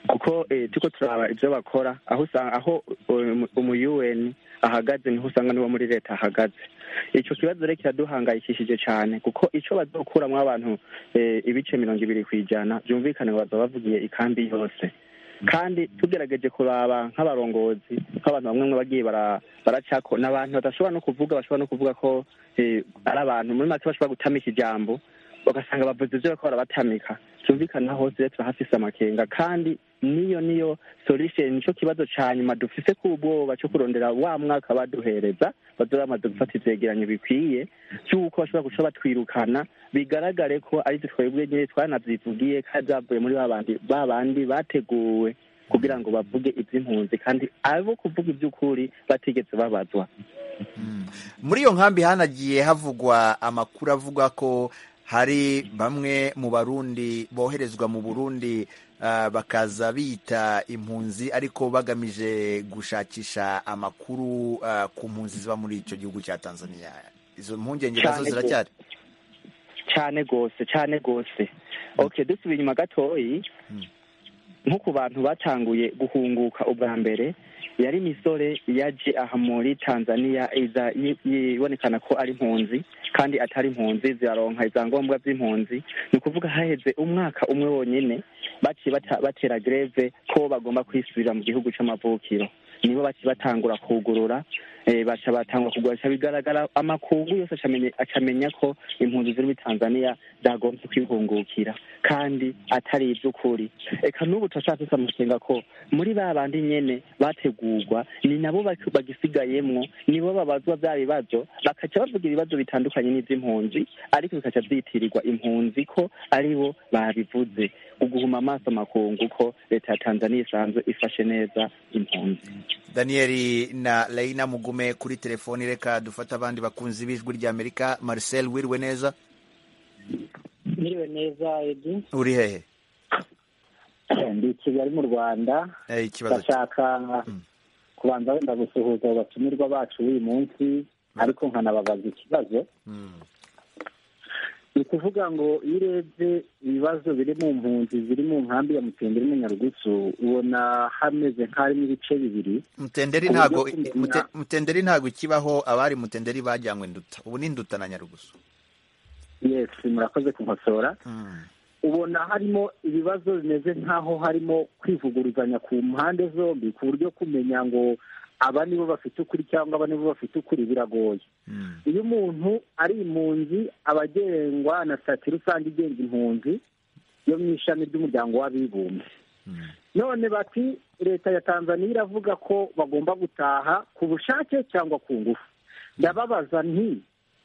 kuko eh, turiko turaba ivyo bakora aho usanga aho um, umu UN ahagaze niho usanga niwo muri leta ahagaze ico kibazo rero kiraduhangayikishije cane kuko ico bazokuramwo abantu eh, ibice mirongo ibiri kw'ijana vyumvikane ngo bazoba bavugiye ikambi yose kandi tugerageje kuraba nk'abarongozi nk'abantu bamwe bamwe bagiye bara- baracako n'abantu badashobora no kuvuga bashobora no kuvuga ko eh, ari abantu muri make bashobora gutamika ijambo ugasanga bavuze ivyo bariko barabatamika vyumvikana hose rero turahafise amakenga kandi niyo niyo solution nico kibazo ca nyuma dufise k'ubwoba co kurondera wa mwaka baduhereza bazoba bamaze gufata ivyegeranyo bikwiye vy'uko bashobora guca batwirukana bigaragare ko ari twe twebwe nyene twanavyivugiye kandi zavuye muri babandi babandi bateguwe kugira ngo bavuge ivy'impunzi kandi abo kuvuga ivy'ukuri batigeze babazwa muri iyo nkambi hanagiye havugwa amakuru avuga ko hari bamwe mu barundi boherezwa mu burundi ah, bakaza bita impunzi ariko bagamije gushakisha amakuru ah, ku mpunzi ziba muri icyo gihugu cya tanzania izo mpungenge nazo Cane ziracyari cane gose cane gose okay dusubiye inyuma gatoyi nko ku bantu batanguye guhunguka ubwa mbere yari imisore yaje aha muri tanzania iza yi- yibonekana ko ari impunzi kandi atari impunzi ziraronka ivyangombwa vy'impunzi ni ukuvuga haheze umwaka umwe wonyene baciye bata- batera greve ko bagomba kwisubirira mu gihugu c'amavukiro nibo baciye batangura kugurura eh, baca batangura kugura bica bigaragara amakungu yose acamenya- acamenya ko impunzi ziri muri tanzania zagombye kwihungukira kandi atari ivy'ukuri eka n'ubu turashaka tusa amakenga ko muri ba bandi nyene bategurwa ni nabo bak- bagisigayemwo nibo babazwa vya bibazo bakaca bavuga ibibazo bitandukanye n'ivy'impunzi ariko bikaca vyitirirwa impunzi ko aribo babivuze uguhuma amaso amakungu ko leta ya tanzania isanzwe ifashe neza impunzi daniyeli na leina mugume kuri telefoni reka dufate abandi bakunzi b'ijwi ry'amerika marcel wiriwe neza Miriwe neza Edi uri hehe ndi i Kigali mu Rwanda Eh, ikibazo ndashaka kubanza wenda gusuhuza abo batumirwa bacu b'uyu munsi ariko nkanababaza ikibazo ni ukuvuga ngo iyo urebye ibibazo biri mu mpunzi ziri mu nkambi ya mutenderi n'inyarugusu ubona hameze nk'harimo ibice bibiri mutenderi Ku ntago buryo kumenya- mute- mutenderi ntago ikibaho abari mutenderi bajyanywe nduta ubu ni nduta na nyarugusu yes murakoze kunkosora ubona harimo ibibazo bimeze nk'aho harimo kwivuguruzanya ku mpande zombi ku buryo kumenya ngo aba nibo bafite ukuri cyangwa aba nibo bafite ukuri biragoye iyo umuntu ari impunzi aba agengwa na sitati rusange igenga impunzi yo mu ishami ry'umuryango w'abibumbye none bati leta ya tanzania iravuga ko bagomba gutaha ku bushake cyangwa ku ngufu ndababaza nti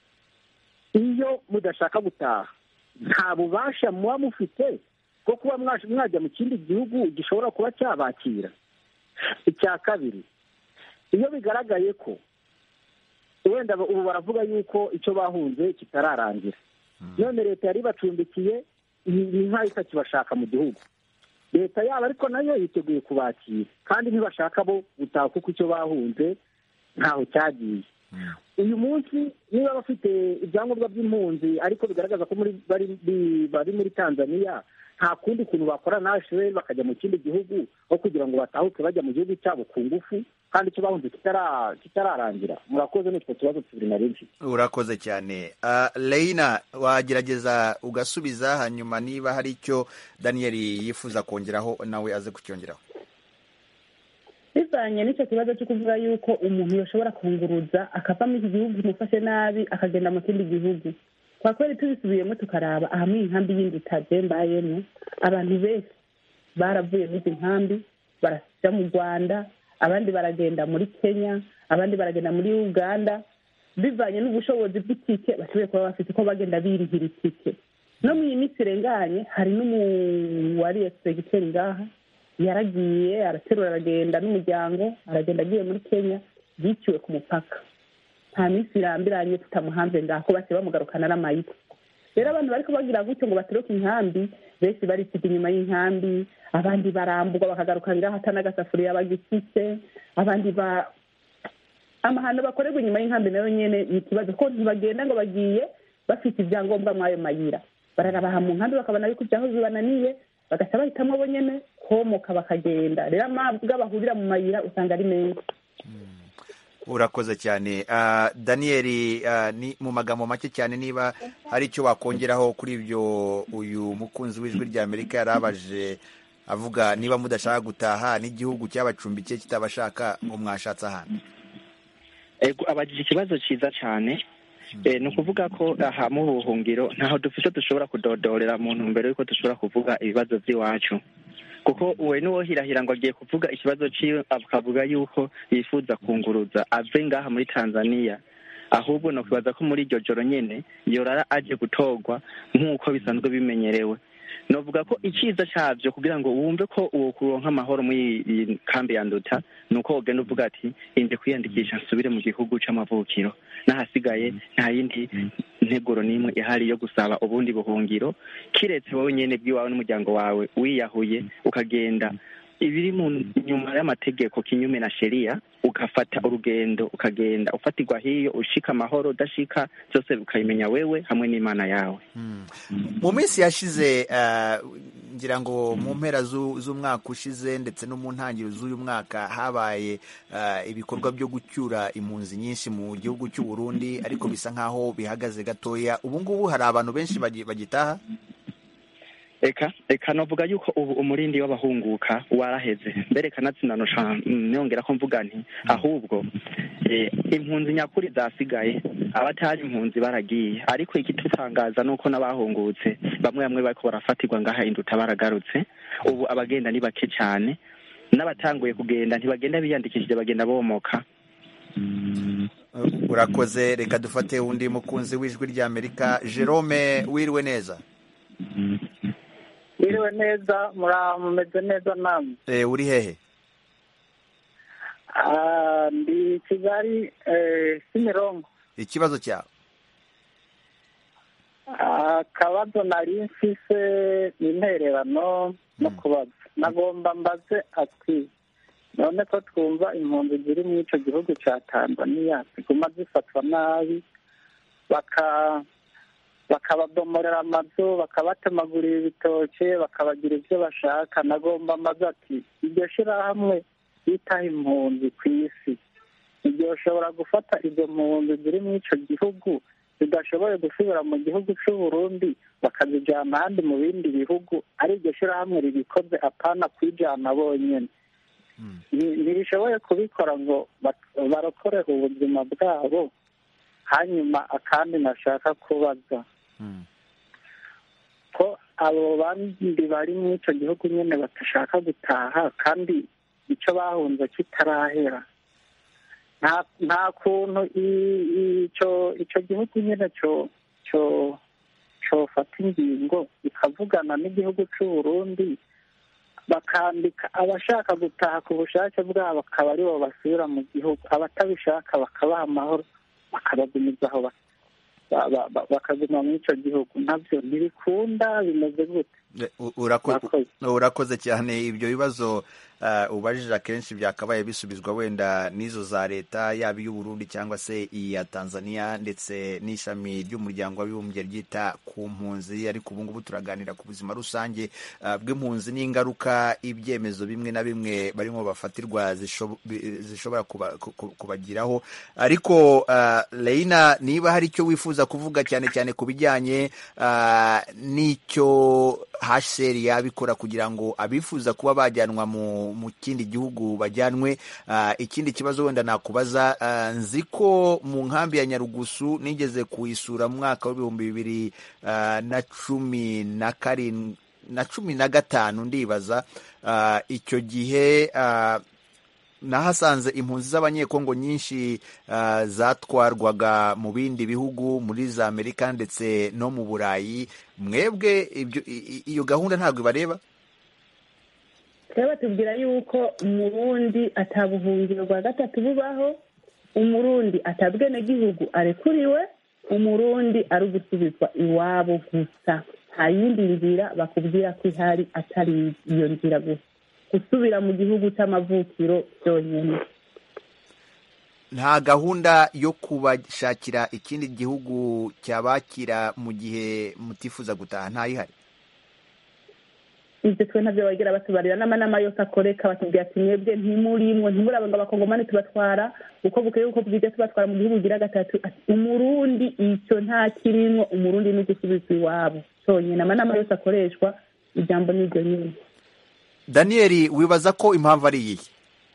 iyo mudashaka gutaha nta bubasha muba mufite bwo kuba mwaje- mwajya mu kindi gihugu gishobora kuba cyabakira icya kabiri iyo bigaragaye ko wenda ubu baravuga yuko icyo bahunze kitararangira none leta yari ibacumbikiye ni ni nk'aho itakibashaka mu gihugu leta yabo ariko nayo yiteguye kubakira kandi ntibashaka bo gutaha kuko icyo bahunze ntaho cyagiye uyu munsi niba bafite ibyangombwa by'impunzi ariko bigaragaza ko muri bari bi- bari muri tanzania nta kundi kuntu bakora na hsr bakajya mu kindi gihugu aho kugira ngo batahuke bajya mu gihugu cyabo ku ngufu kandi icyo bahunze kitara- kitararangira murakoze n'utwo tubazo tubiri nari mfite urakoze cyane Ah, leina wagerageza ugasubiza hanyuma niba hari icyo daniyeli yifuza kongeraho nawe aze kucyongeraho bivanye n'icyo kibazo cyo kuvuga yuko umuntu yashobora kunguruza akava muri iki gihugu kimufashe nabi akagenda mu kindi gihugu kwa kweli tubisubiyemo tukaraba ahamwe inkambi yindi itaje mbayemo abantu benshi baravuye muri izi nkambi barajya mu rwanda abandi baragenda muri kenya abandi baragenda muri uganda bivanye n'ubushobozi bw'itike bashoboye kuba bafite ko bagenda birihira itike no mu iyi minsi irenganye hari n'umuwariye segiteri ngaha yaragiye araterura aragenda n'umuryango aragenda agiye muri kenya yiciwe ku mupaka nta minsi irambiranye tutamuhanze ngaho base bamugarukana n'amayiti rero abantu bariko bagira gutyo ngo baturuke inkambi benshi barisiga inyuma y'inkambi abandi baramburwa bakagaruka ngaho ata n'agasafuriya bagifise abandi ba amahano bakorerwa inyuma y'inkambi nayo nyene ni ikibazo ko ntibagenda ngo bagiye bafite ibyangombwa mw'ayo mayira bararabaha mu nkambi bakabona yuko ibyaho bibananiye bagaca bahitamo bo nyene komoka bakagenda rero amabwa bahurira mu mayira usanga ari menshi urakoze cyane Ah, daniyeli ah, ni mu magambo make cyane niba hari icyo wakongeraho kuri ibyo uyu mukunzi w'ijwi rya amerika yari abaje avuga niba mudashaka gutaha n'igihugu cyabacumbikiye kitabashaka ngo mwashatse ahantu ego abajije ikibazo cyiza cyane Eh, ni ukuvuga ko aha mu buhungiro ntaho dufite dushobora kudodorera mu ntumbero y'uko dushobora kuvuga ibibazo by'iwacu kuko we n'uwohirahira ngo agiye kuvuga ikibazo cyiwe akavuga yuko yifuza kunguruza ave ngaha muri tanzania ahubwo ni ukubaza ko muri iryo joro nyene yorara aje gutorwa nk'uko bisanzwe bimenyerewe novuga ko icyiza cyabyo kugira ngo wumve ko uwo kuronka amahoro muri iyi kambi ya nduta ni uko wogenda uvuga ati inje kwiyandikisha nsubire mu gihugu c'amavukiro n'ahasigaye nta yindi nteguro n'imwe ihari yo gusaba ubundi buhungiro kiretse wowe nyene bw'iwawe n'umuryango wawe wiyahuye ukagenda ibiri mu nyuma y'amategeko kinyume na sheria ugafata urugendo ukagenda ufatirwa hiyo ushika amahoro udashika byose ukabimenya wewe hamwe n'imana yawe mu minsi yashize ah, ngira ngo mu mpera zu- z'umwaka ushize ndetse no mu ntangiriro z'uyu mwaka habaye ah, ibikorwa byo gucyura impunzi nyinshi mu gihugu cy'u Burundi ariko bisa nk'aho bihagaze gatoya ubu ngubu hari abantu benshi bagi- bagitaha eka eka novuga yuko ubu umurindi w'abahunguka waraheze mbere kanatsindanusha nongera ko mvuga nti ahubwo eh, impunzi nyakuri zasigaye abatari impunzi baragiye ariko ikitutangaza ni uko n'abahungutse bamwe bamwe bariko barafatirwa ngaha induta baragarutse ubu abagenda ni bake cyane n'abatanguye kugenda ntibagenda biyandikishije bagenda bomoka urakoze reka dufate undi mukunzi w'ijwi rya amerika jerome wiriwe neza Mwiriwe neza mura mumeze neza namwe Eh, uri hehe Ah, ndi kigali eh, kimironko ikibazo cyawe Ah, akabazo nari mfise ni intererano no kubaza nagomba mbaze ati none ko twumva impunzi ziri muri ico gihugu ca tanzaniya ziguma zifatwa nabi baka bakababomorera amazu bakabatemagurira ibitoke bakabagira ibyo bashaka nagomba mbaze ati iryo shirahamwe bitaho impunzi ku isi ntiryoshobora gufata izo mpunzi ziri muri ico gihugu zidashoboye gusubira mu gihugu c'u Burundi bakazijana ahandi mu bindi bihugu ari iryo shirahamwe ribikoze apana kwijana bonyene Ni- ntirishoboye kubikora ngo bak- barokore ubuzima bwabo hanyuma akandi nashaka kubaza ko abo bandi bari muri ico gihugu nyene badashaka gutaha kandi ico bahunze kitarahera nta nta kuntu i- i- ico ico gihugu nyene co co cofata ingingo ikavugana n'igihugu c'u Burundi bakandika abashaka gutaha ku bushake bwabo akaba aribo basubira mu gihugu abatabishaka bakabaha amahoro bakabagumiza aho ba- ba- ba- ba- bakaguma muri ico gihugu navyo ntibikunda bimeze gute Eh, u- urako- urakoze cyane ibyo bibazo ah, ubajije akenshi byakabaye bisubizwa wenda n'izo za leta yaba iy'u Burundi cyangwa se iya Tanzania ndetse n'ishami ry'umuryango w'abibumbye ryita ku mpunzi ariko ubu ngubu turaganira ku buzima rusange ah, bw'impunzi n'ingaruka ibyemezo bimwe na bimwe barimo bafatirwa zishob- bi- zishobora kuba- ku- ku- kubagiraho ariko ah, Leina niba hari icyo wifuza kuvuga cyane cyane ku bijyanye ah, n'icyo HCR yabikora kugira ngo abifuza kuba bajyanwa mu mu kindi gihugu bajyanwe Ah, ikindi kibazo wenda nakubaza ah, nzi ko mu nkambi ya Nyarugusu nigeze kuyisura mu mwaka w'ibihumbi bibiri ah, na cumi na karindwi na cumi na gatanu ndibaza Ah, icyo gihe ah, nahasanze impunzi z'abanyekongo nyinshi ah, zatwarwaga mu bindi bihugu muri za amerika ndetse no mu burayi mwebwe ibyo- i- i- iyo gahunda ntabwo ibareba twebwe tubwira yuko umurundi atabuhungiro bwa gatatu bubaho umurundi atabwenegihugu arekuriwe umurundi ari ugusubizwa iwabo gusa nta yindi nzira bakubwira ko ihari atari iyo nzira gusa gusubira mu gihugu cy'amavukiro byonyine nta gahunda yo kubashakira ikindi gihugu cyabakira mu gihe mutifuza gutaha ntayihari ibyo twe ntabyo bagera batubarira n'amanama yose akoreka batubwira ati mwebwe ntimurimwo ntimuraba ngo abakongomani tubatwara uko bukeye uko bwije tubatwara mu gihugu gira gatatu ati umurundi icyo nta kirimwo umurundi ni gusubizwa iwabo cyonyine amanama yose akoreshwa ijambo ni iryo nyine daniyeli wibaza ko impamvu ari iyihe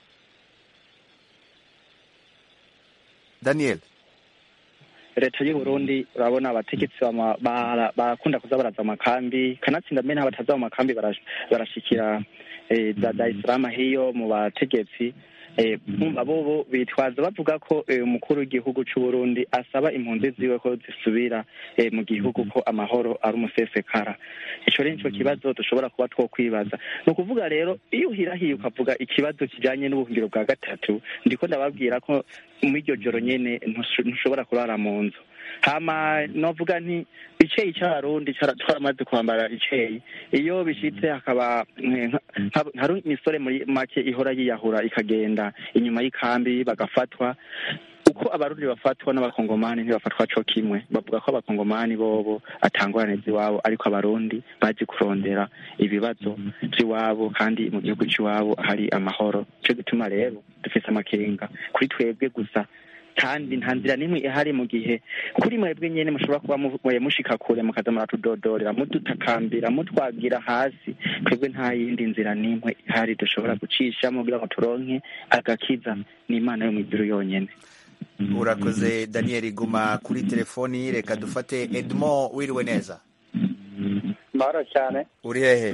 daniyeli leta y'u Burundi urabona abategetsi bama- bara- barakunda kuza baraza mu makambi kanatsinda mbere n'abataza mu makambi barash- barashikira eh, za Dar es Salaam hiyo mu bategetsi eh, bumva bobo bitwaza bavuga ko eh, umukuru w'igihugu c'u Burundi asaba impunzi ziwe ko zisubira eh, mu gihugu ko amahoro ari umusesekara ico rero nico kibazo dushobora kuba twokwibaza ni ukuvuga rero iyo uhirahiye ukavuga ikibazo kijanye n'ubuhungiro bwa gatatu ndiko ndababwira ko muri iryo joro nyene ntusho- ntushobora kurara mu nzu hama novuga nti iceyi c'abarundi cara- twaramaze kwambara iceyi iyo bishitse hakaba eh, nka- nka- hari imisore muri make ihora yiyahura ikagenda inyuma y'ikambi bagafatwa uko abarundi bafatwa n'abakongomani ntibafatwa co kimwe bavuga ko abakongomani bobo atangorane z'iwabo ariko abarundi bazi kurondera ibibazo vy'iwabo kandi mu gihugu c'iwabo hari amahoro ico gituma rero dufise amakenga kuri twebwe gusa kandi nta nzira n'imwe ihari mu gihe kuri mwebwe nyene mushobora kuba mu- mwe mushika kure mukaza muratudodorera mudutakambira mutwagira hasi twebwe nta yindi nzira n'imwe ihari dushobora gucishamo kugira ngo turonke agakiza ni imana yo mw'ijuru yonyene urakoze daniyeli guma kuri telefoni reka dufate edmo wiriwe neza mahoro cyane uri hehe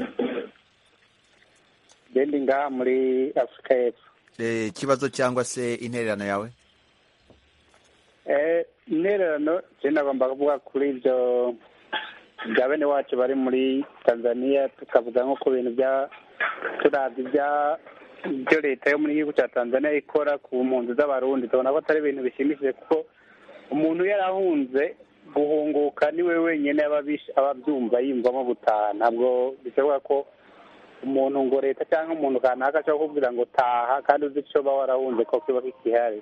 gendi ngaha muri afurika y'epfo Eh, ikibazo cyangwa se intererano yawe Eh, intererano je nagomba kuvuga kuri ibyo bya bene wacu bari muri tanzania tukavuga nko ku bintu bya turavye ibya ibyo leta yo muri gihugu cya tanzania ikora ku mpunzi z'abarundi tubona ko atari ibintu bishimishije kuko umuntu yarahunze guhunguka niwe wenyine aba abish- aba abyumva yiyumvamo gutaha ntabwo bishoboka ko umuntu ngo leta cyangwa umuntu kanaka ashobora kukubwira ngo taha kandi uzi icyo uba warahunze ko kiba kikihari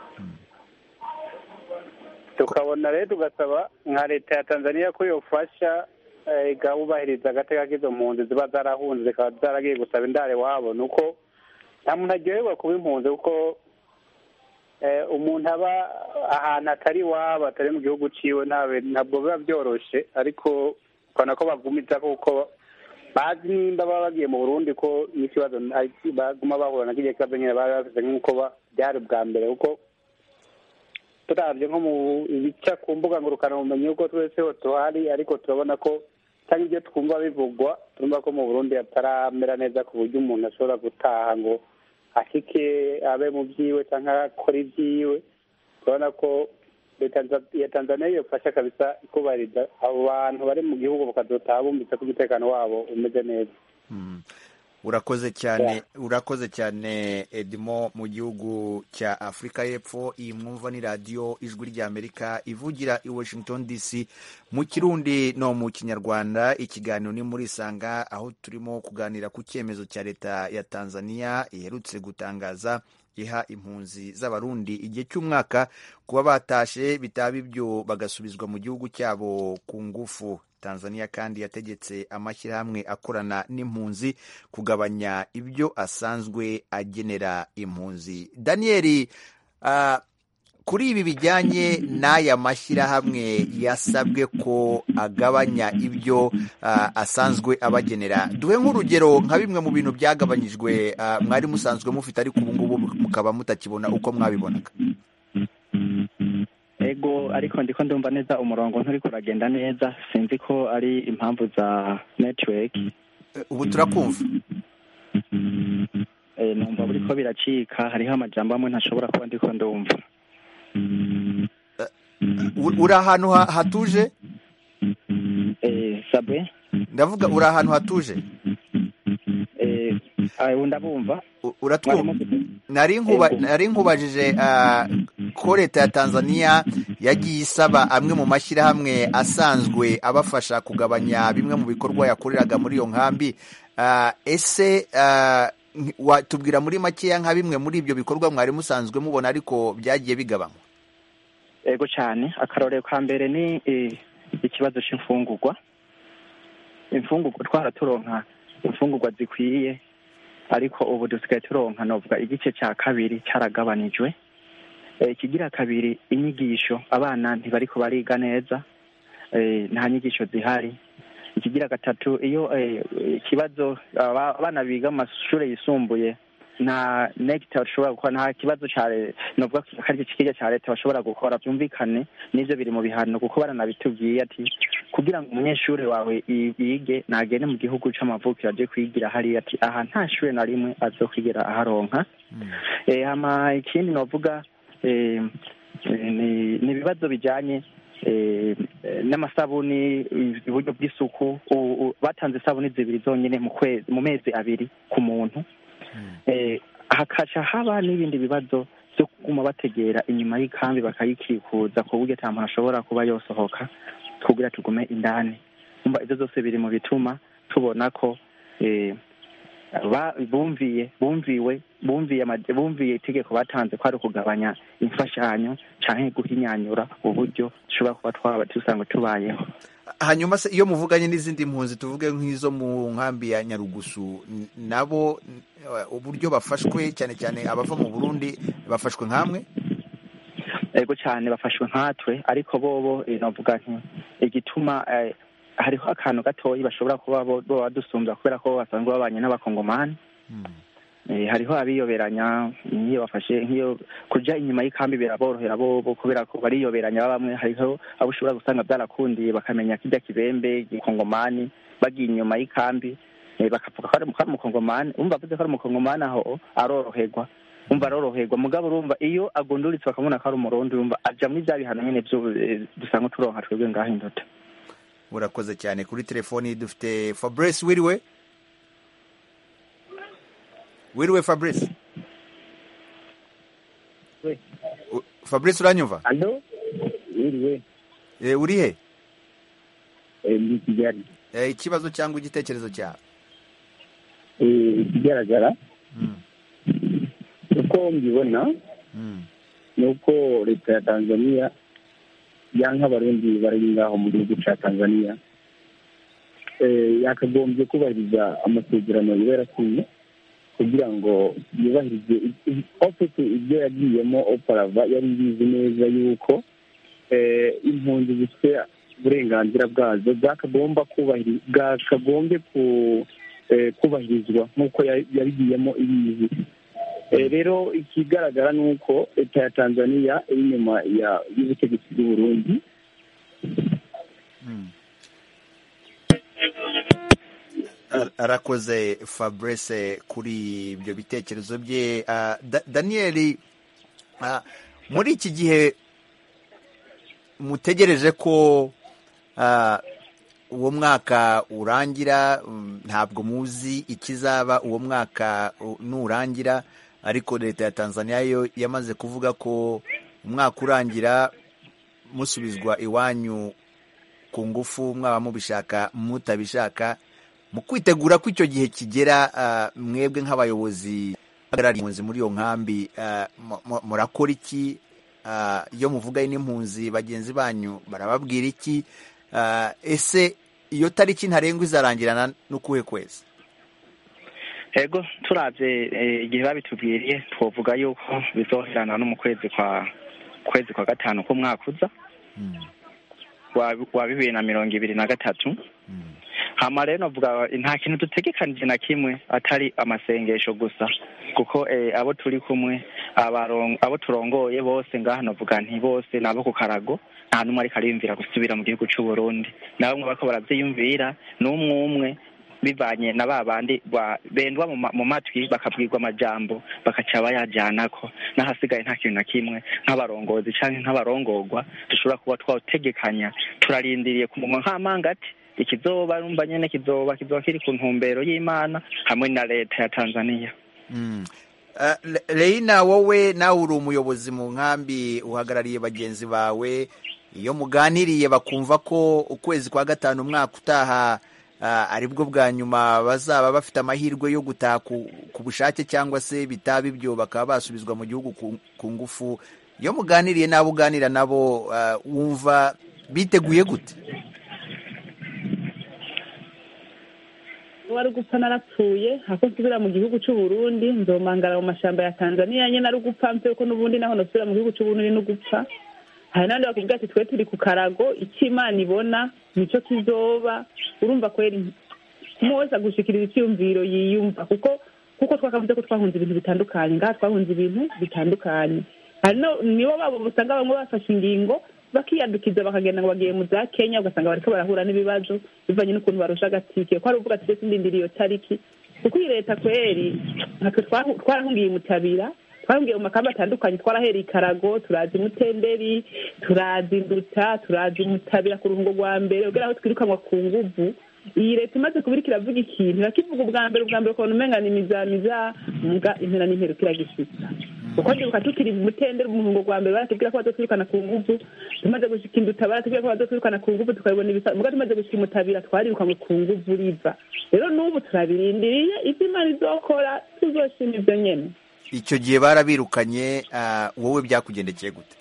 tukabona rero tugasaba nka leta ya tanzania ko yofasha eh, igahubahiriza agateka k'izo mpunzi ziba zarahunze zikaba zaragiye gusaba indare wabo ni uko nta muntu aryoherwa kuba impunzi kuko eh, umuntu aba ahantu atari iwabo atari mu gihugu ciwe ntabe- ntabwo biba byoroshe ariko ukabona ko bagumiza kuko bazi nimba baba bagiye mu burundi ko n'ikibazo ari- baguma bahura na kiriya kibazo nyine bari bafite nk'uko ba- byari ubwa mbere kuko turabye nko mu ibica ku mbuga ngurukanabumenyi uko twese ho tuhari ariko turabona ko cyangwa ibyo twumva bivugwa turumva ko mu burundi hataramera neza ku buryo umuntu ashobora gutaha ngo ashike abe mu byiwe cyangwa akore ibyiwe turabona ko leta ya tanzania yofasha kabisa ikubahiriza abo bantu bari mu gihugu bakazotaha bumvise ko umutekano wabo umeze neza urakoze cyane urakoze cyane edmo mu gihugu cya afurika y'epfo iyi mwumva ni radiyo ijwi ry'amerika ivugira i washington dc mu kirundi no mu kinyarwanda ikiganiro ni muri isanga aho turimo kuganira ku cyemezo cya leta ya tanzania iherutse gutangaza iha impunzi z'abarundi igihe cy'umwaka kuba batashe bitaba ibyo bagasubizwa mu gihugu cyabo ku ngufu tanzania kandi yategetse amashyirahamwe akorana n'impunzi kugabanya ibyo asanzwe agenera impunzi daniyeli uh, kuri ibi bijyanye n'aya mashyirahamwe yasabwe ko agabanya ibyo uh, asanzwe abagenera duhe nk'urugero nka bimwe mu bintu byagabanyijwe uh, mwari musanzwe mufite ariko ubu ngubu mukaba mutakibona uko mwabibonaga ego ariko ndiko ndumva neza umurongo nturiko uragenda neza sinzi ko ari impamvu za network ubu turakumva eh, numva buriko biracika hariho amajambo amwe ntashobora kuba ndiko ndumva uri ahantu hatuje eh, sabwe ndavuga uri ahantu hatuje eh, ndabumva uratwumva nari nkubajije ko leta ya tanzania yagiye isaba amwe mu mashyirahamwe asanzwe abafasha kugabanya bimwe mu bikorwa yakoreraga muri iyo nkambi ese watubwira muri makeya nka bimwe muri ibyo bikorwa mwari musanzwe mubona ariko byagiye bigabanywa ego cyane akarorero ka mbere ni ikibazo cy'imfungurwa imfungurwa twaraturonka imfungurwa zikwiye ariko ubu dusigaye turonka novuga igice cya kabiri cyaragabanijwe Eh, ikigira kabiri inyigisho abana ntibariko bariga neza eh, nta nyigisho zihari ikigira gatatu iyo eh, ikibazo aba- abana biga mu mashuri yisumbuye nta negita bashobora gukora nta kibazo cya le- novuga ko ari ikiga cya leta bashobora gukora byumvikane n'ibyo biri mu bihano kuko baranabitubwiye ati kugira ngo umunyeshuri wawe i- yige nagende mu gihugu c'amavukiro aje kwigira hariya ati aha nta shuri na rimwe azokwigera aharonka eh, hama ikindi novuga eh, eh, ni ni ibibazo bijanye eh, eh, n'amasabuni uburyo bw'isuku u- u- batanze isabuni zibiri zonyine mu kwezi mu mezi abiri ku muntu eh, hakaca haba n'ibindi bibazo byo kuguma bategera inyuma y'ikambi bakayikikuza ku buryo ata muntu ashobora kuba yosohoka kugira tugume indani umva ibyo byose biri mu bituma tubona ko eh, ba- bumviye bumviwe bumviye ama- bumviye itegeko batanze ko ari ukugabanya imfashanyo canke guhinyanyura uburyo dushobora kuba twaba dusanga tubayeho hanyuma se iyo muvuganye n'izindi mpunzi tuvuge nk'izo mu nkambi ya nyarugusu n- nabo n- uburyo bafashwe cyane cyane abava mu burundi bafashwe nk'amwe ego cyane bafashwe nkatwe ariko bobo eh, novuga nti igituma eh, hariho akantu gatoyi bashobora kuba bo bo badusumbya kubera ko basanzwe babanye n'abakongomani Eh, hariho abiyoberanya nk'iyo bafashe nk'iyo kuja inyuma y'ikambi biraborohera bobo kubera ko bariyoberanya bamwe hariho abo ushobora gusanga byarakundiye bakamenya kirya kibembe gikongomani bagiye inyuma y'ikambi eh, bakavuga ko ari ko ari umukongomani umva avuze ko ari umukongomani aho aroroherwa umva aroroherwa mugabo urumva iyo agunduritse bakamubona ko ari umurundi urumva aja muri bya bihano nyene vyo eh, dusanga turonka twebwe ngaho indota urakoze cyane kuri telefoni dufite fabrice wiriwe wiriwe fabrice U- fabrice uranyumva alo wiriwe Eh, uri he ndi kigali Eh, ikibazo cyangwa igitekerezo cyawe Eh, ikigaragara uko mbibona ni uko leta ya tanzania yanka abarundi bari ngaho mu gihugu cya tanzania Eh, yakagombye kubahiriza amasezerano iba yarasinye kugira ngo yubahirize ofite ibyo yagiyemo oparava yari ibizi neza yuko eh, impunzi zifite uburenganzira bwazo bwakagomba kubahiri bwakagombye ku eh, kubahirizwa nk'uko ya- yabigiyemo ibizi Eh, rero ikigaragara ni uko leta ya tanzania iri inyuma ya- y'ubutegetsi bw'u burundi Ar- arakoze fabrice kuri ibyo bitekerezo bye Ah, Da- daniel ah, muri iki gihe mutegereje ko ah, uwo mwaka urangira mm, ntabwo muzi ikizaba uwo mwaka u- nurangira ariko leta ya tanzania yo yamaze kuvuga ko umwaka urangira musubizwa iwanyu ku ngufu mwaba mubishaka mutabishaka mu kwitegura ko icyo gihe kigera ah, mwebwe nk'abayobozi bahagarariye impunzi muri iyo nkambi ah, mu- mu- murakora iki Ah, iyo muvugayo n'impunzi bagenzi banyu barababwira iki Ah, ese iyo tariki ntarengwa izarangirana n'ukuhe kwezi ego turavye eh, igihe babitubwiriye twovuga yuko bizoherana no mu kwezi kwa kwezi kwa gatanu k'umwaka uza wa wa bibiri na mirongo ibiri na gatatu hama rero novuga nta kintu dutegekanije na kimwe atari amasengesho gusa kuko eh, abo turi kumwe abaron- abo turongoye bose ngaha novuga nti bose ni abo ku karago nta n'umwe ariko ariyumvira gusubira mu gihugu c'u Burundi na bamwe bariko baravyiyumvira n'umwe umwe bivanye na ba bandi ba- bendwa mu ma- mu matwi bakabwirwa amajambo bakaca bayajanako n'ahasigaye nta kintu na kimwe nk'abarongozi canke nk'abarongorwa dushobora kuba twawutegekanya turarindiriye ku munwa nk'amangati ikizoba rumva nyene kizoba kizoba kiri ku ntumbero y'imana hamwe na leta ya tanzania Mm. Ah, Le- Leina wowe nawe uri umuyobozi mu nkambi uhagarariye bagenzi bawe iyo muganiriye bakumva ko ukwezi kwa gatanu umwaka utaha ah, aribwo bwa nyuma bazaba bafite amahirwe yo gutaha ku, ku bushake cyangwa se bitaba ibyo bakaba basubizwa mu gihugu ku, ku ngufu iyo muganiriye n'abo uganira nabo ah, wumva biteguye gute wari gupfa narapfuye hako nsubira mu gihugu c'u Burundi nzomangara mu mashamba ya Tanzania nyene ari gupfa mpe ko n'ubundi naho nosubira mu gihugu c'u Burundi no gupfa hari n'abandi bakubwira ati twe turi ku karago icyo imana ibona nico kizoba urumva kweri umwe wese agushikiriza icyiyumviro yiyumva kuko kuko twakavuze ko twahunze ibintu bitandukanye ngaha twahunze ibintu bitandukanye hari no nibo babo usanga bamwe bafashe ingingo bakiyadukiza bakagenda ngo bagiye mu za kenya ugasanga bariko barahura n'ibibazo bivanye n'ukuntu barusha agatike ko hari uvuga ati ese ndindiriye iyo tariki kuko iyi leta kweri natwe twahu- twarahungiye mutabira twahungiye mu makamba atandukanye twarahereye ikarago turazi mutenderi turazi nduta turazi mutabira ku ruhungo rwa mbere ugera aho twirukanwa ku nguvu iyi leta imaze kuba iriko iravuga ikintu irakivuga ubwa mbere ubwa mbere ukabona umenga ni mizamiza mbwa impera n'impera kiragishitsa kuko ndibuka tukiri mu mutenderi mu ruhungo rwa mbere baratubwira ko bazotwirukana ku nguvu tumaze gushika induta baratubwira ko bazotwirukana ku nguvu tukabibona ibisa mbwa tumaze gushika imutabira twarirukanwe ku nguvu riva rero n'ubu turabirindiriye ivyo imana izokora tuzoshima ivyo nyene icyo gihe barabirukanye ah, wowe byakugendekeye gute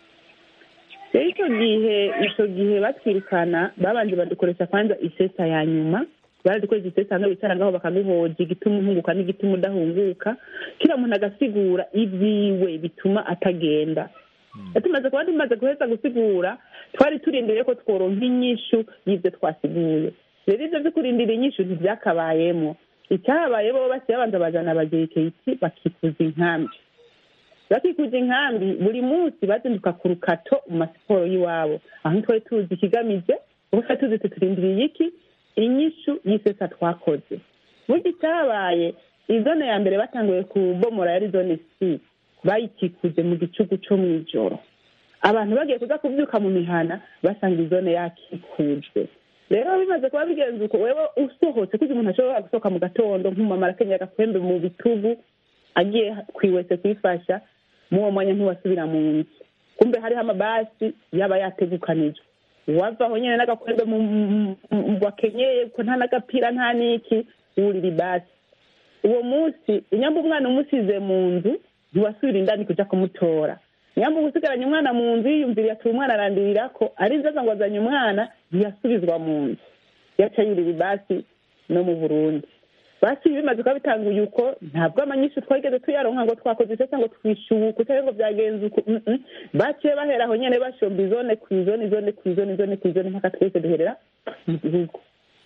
rero icyo gihe icyo gihe batwirukana babanje badukoresha kwanza isesa ya nyuma baradukoresha isesa hamwe bicara ngaho bakaguhoja igituma uhunguka n'igituma udahunguka kila muntu agasigura ibyiwe bituma atagenda tumaze kuba tumaze guheza gusigura twari turindiriye ko tworonka inyishu y'ibyo twasiguye rero ibyo byo kurindira inyishu ntibyakabayemo icyahabaye bo basiye babanza bajana abagiriketi bakikuza inkambi bakikuza inkambi buri munsi bazinduka ku rukato mu masiporo y'iwabo aho twari tuzi ikigamije kuko twari tuzi tuturindiriye iki inyishu y'isesa twakoze burya icyabaye izone ya mbere batanguye kubomora yari zone c bayikikuje mu gicugu cyo mu ijoro abantu bagiye kuza kubyuka mu mihana basanga izone yakikujwe rero bimaze kuba bigenze uko wewe usohotse kuko umuntu ashobora gusohoka mu gatondo nk'umumama arakenyera agakwembe mu bitugu agiye kwiwese kwifasha muwo mwanya ntiwasubira mu nzu kumbe hariho amabasi yaba yategukanijwe wavaho nyine n'agakwembe mu- mu- mu- wakenyeye ko nta n'agapira nta n'iki wurira ibasi uwo munsi inyamba umwana umusize mu nzu ntiwasubira indani kuja kumutora nyamba usigaranye umwana mu nzu yiyumviriye ati umwana arandirira ko ari nzaza ngo azanye umwana ntiyasubizwa mu nzu yaca yurira ibasi no mu burundi basi bimaze kuba bitanguye uko ntabwo amanyinshi twageze tuyaronka ngo twakoze isesa ngo twishubuke cyangwa ngo byagenze uko mm, mm. baciye bahera aho nyene bashomba izone ku izone izone ku izone izone ku izone mpaka twese duherera mu gihugu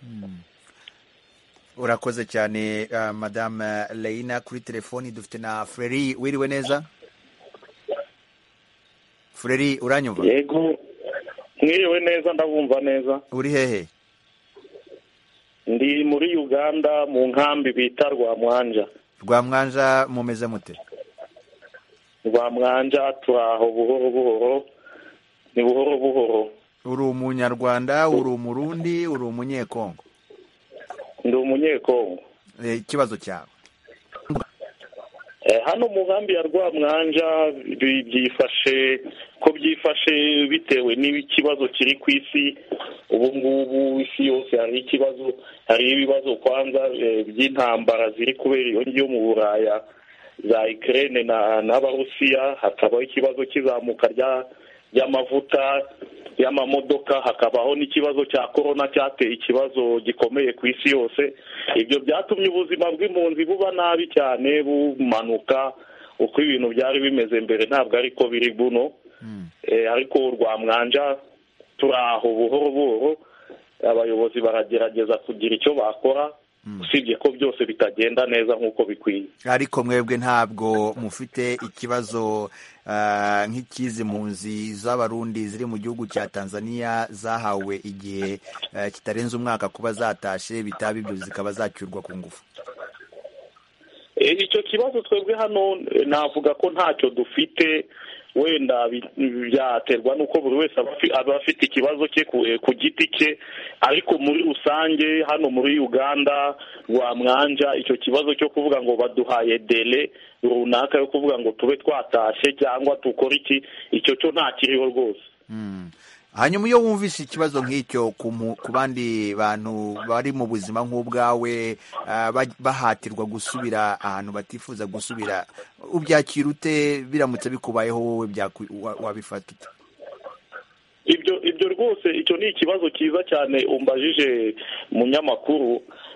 urakoze cyane ah, madame leina kuri telefoni dufite na freri wiriwe neza freri uranyumva yego mwiriwe neza ndabumva neza uri hehe ndi muri uganda mu nkambi bita rwamwanja rwamwanja mumeze mute rwamwanja turi aho buhoro buhoro ni buhoro buhoro uri umunyarwanda uri umurundi uri umunyekongo ndi umunyekongo Eh, ikibazo cyawe Eh, hano mu nkambi ya rwamwanja bi- byifashe ko byifashe bitewe n'ikibazo kiri ku isi ubu ngubu isi yose hari ikibazo hari ibibazo kwanza eh, by'intambara ziri kubera iyo ngiyo mu buraya za Ukraine na n'abarusiya hakabaho ikibazo cy'izamuka rya ry'amavuta y'amamodoka hakabaho n'ikibazo cya korona cyateye ikibazo gikomeye ku isi yose ibyo byatumye ubuzima bw'impunzi buba nabi cyane bumanuka uko ibintu byari bimeze mbere ntabwo ariko biri buno Eh, ariko rwamwanja turi aho buhoro buhoro abayobozi baragerageza kugira icyo bakora usibye ko byose bitagenda neza nk'uko bikwiye ariko mwebwe ntabwo mufite ikibazo ah, nk'ikizi mpunzi z'abarundi ziri mu gihugu cya tanzania zahawe igihe eh, kitarenze umwaka kuba zatashe bitaba ibyo zikaba zacyurwa ku ngufu Eh, icyo kibazo twebwe hano eh, navuga ko ntacyo dufite wenda bi- byaterwa n'uko buri wese aba afi- aba afite ikibazo cye ku eh, ku giti cye ariko muri rusange hano muri uganda rwamwanja icyo kibazo cyo kuvuga ngo baduhaye dele runaka yo kuvuga ngo tube twatashe cyangwa dukore iki icyo cyo ntakiriho rwose hanyuma iyo wumvise ikibazo nk'icyo ku mu- ku bandi bantu bari mu buzima nk'ubwawe ah, ba- bahatirwa gusubira ahantu batifuza gusubira ubyakira ute biramutse bikubayeho wowe byaku- wa- wabifata ute ibyo ibyo rwose icyo ni ikibazo cyiza cyane umbajije munyamakuru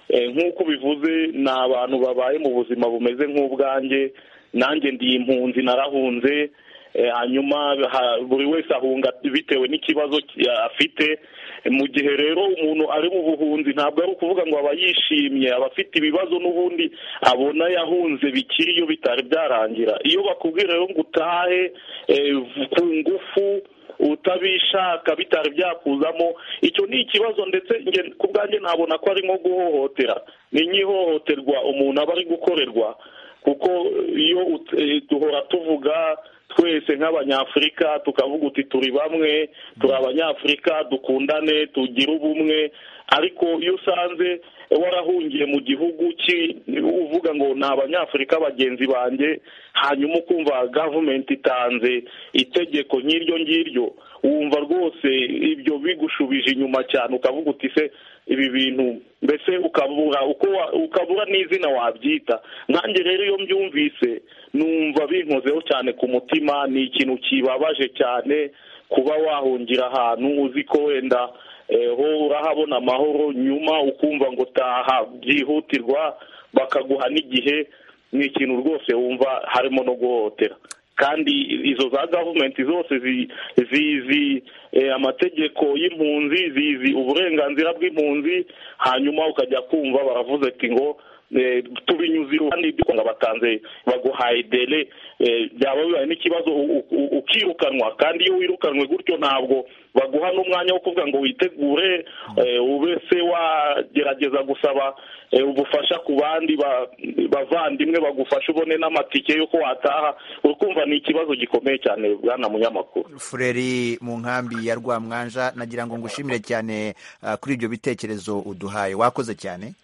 nk'uko bivuze ni abantu babaye mu buzima bumeze nk'ubwanjye nanjye ndi impunzi narahunze hanyuma buri wese ahunga bitewe n'ikibazo afite mu gihe rero umuntu ari mu buhunzi ntabwo ari ukuvuga ngo aba yishimye aba afite ibibazo n'ubundi abona yahunze bikiri iyo bitari byarangira iyo bakubwira rero ngo utahe ku ngufu utabishaka bitari byakuzamo icyo ni ikibazo ndetse ku bwanjye nabona ko ari nko guhohotera ni nk'ihohoterwa umuntu aba ari gukorerwa kuko iyo duhora tuvuga twese nk'abanyafurika tukavuga uti turi bamwe turi abanyafurika dukundane tugire ubumwe ariko iyo usanze warahungiye mu gihugu uvuga ngo ni abanyafurika bagenzi banjye hanyuma ukumva gavumenti itanze itegeko nk'iryo ngiryo wumva rwose ibyo bigushubije inyuma cyane ukavuga uti se ibi bintu mbese ukabura ukabura n'izina wabyita nkange rero iyo mbyumvise numva binkozeho cyane ku mutima ni ikintu kibabaje cyane kuba wahungira ahantu uzi ko wenda ho urahabona amahoro nyuma ukumva ngo taha byihutirwa bakaguha n'igihe ni ikintu rwose wumva harimo no guhohotera kandi izo za gavumenti zose zizi amategeko y'impunzi zizi uburenganzira bw'impunzi hanyuma ukajya kumva baravuze ati ngo tubinyuze iruhande ngo batanze baguhaye dele byaba bibaye n'ikibazo ukirukanwa kandi iyo wirukanwe gutyo ntabwo baguha n'umwanya wo kuvuga ngo witegure ube se wagerageza gusaba ubufasha ku bandi bavandimwe bagufasha ubone n'amatike y'uko wataha urikumva ni ikibazo gikomeye cyane bwana munyamakuru fureri mu nkambi ya rwamwanja nagira ngo ngushimire cyane kuri ibyo bitekerezo uduhaye wakoze cyane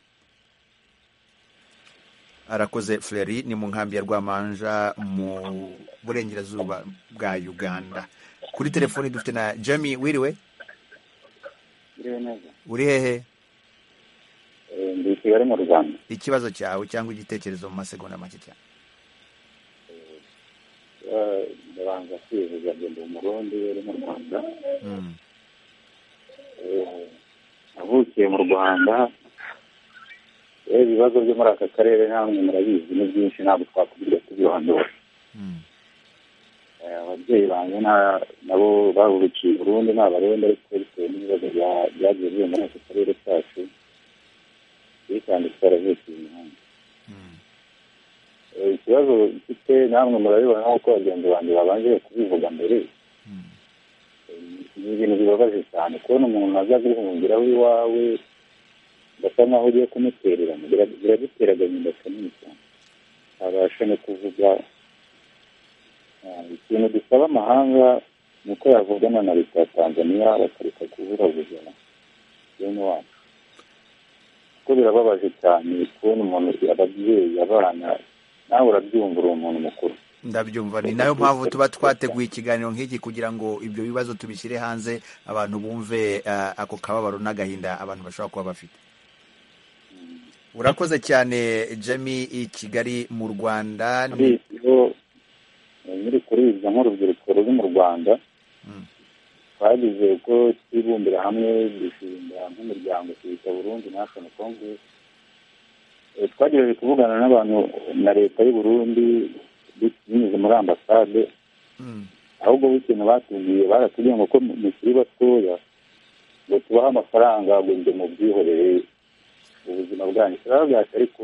arakoze fureri ni mu nkambi ya rwamanja mu burengerazuba bwa uganda kuri telefoni dufite na jami wiriwe uri hehe ndi i kigali mu rwanda ikibazo cyawe cyangwa igitekerezo mu masegonda make cyane ndabanza kwivuza ngenda umurundi uri mu rwanda navukiye mu rwanda ibibazo byo muri aka karere namwe murabizi ni byinshi ntabwo twakubwira tubirondora ababyeyi banjye nabo bahurukiye burundu ni abarundi ariko bitewe n'ibibazo byagiye biri muri aka karere kacu kandi twaravukiye imihanda ikibazo mfite namwe murabibona nk'uko bagenzi banjye babanje kubivuga mbere ni ibintu bibabaje cyane kubona umuntu aza guhungiraho iwawe gasa nkaho ugiye kumutererana biragutera agahinda kanini cyane abasha no kuvuga ikintu dusaba amahanga ni uko yavugana na leta ya tanzania bakareka kuburabuza bene wacu kuko birababaje cyane kubona umuntu ababyeyi abana nawe urabyumva uri umuntu mukuru ndabyumva ni nayo mpamvu tuba twateguye ikiganiro nk'iki kugira ngo ibyo bibazo tubishyire hanze abantu bumve ako kababaro n'agahinda abantu bashobora kuba bafite urakoze cyane jemi i kigali mu rwanda nyiri kuribwa nk'urubyiruko ruri mu rwanda twagize uko twibumbira hamwe dushinga nk'umuryango twita burundi nashoni kongres twagerageje kuvugana n'abantu na leta y'u burundi binyuze muri ambasade ahubwo b'ikintu batubwiye baratubwiye ngo ko mukiri batoya ngo tubahe amafaranga ngo njye mu byihorere ubuzima bwanyu turababwira ariko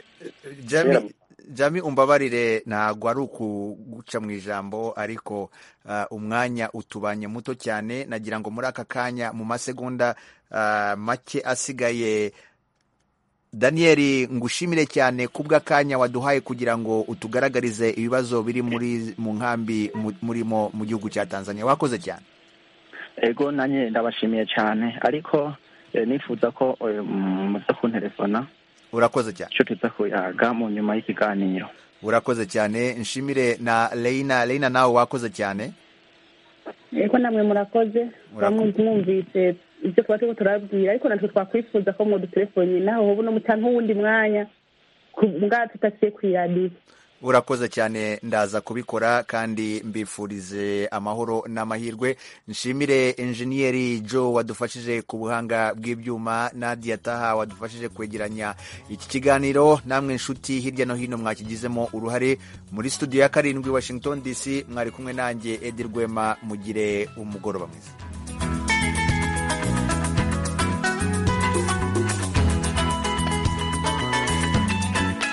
jami umbabarire ntabwo ari ukuguca mu ijambo ariko umwanya utubanye muto cyane nagira ngo muri aka kanya mu masegonda make asigaye daniyeli ngushimire cyane kubw'akanya waduhaye kugira ngo utugaragarize ibibazo biri muri mu nkambi murimo mu gihugu cya tanzania wakoze cyane ego nanjye ndabashimiye cyane ariko nifuza ko muza kunterefona urakoze cyane icyo tuza kuyaga mu nyuma y'ikiganiro urakoze cyane nshimire na Leina Leina nawe wakoze cyane eko namwe murakoze mwumvise ibyo tuba turiko turabwira ariko natwe twakwifuza ko mwodutelefoni naho hobu no muta nk'uwundi mwanya mbwa tutasiye kwiradiyo urakoze cyane ndaza kubikora kandi mbifurize amahoro n'amahirwe nshimire enjeniyeri joe wadufashije ku buhanga bw'ibyuma nadia taha wadufashije kwegeranya iki kiganiro namwe nshuti hirya no hino mwakigizemo uruhare muri studio ya karindwi washington dc mwari kumwe nanjye edi rwema mugire umugoroba mwiza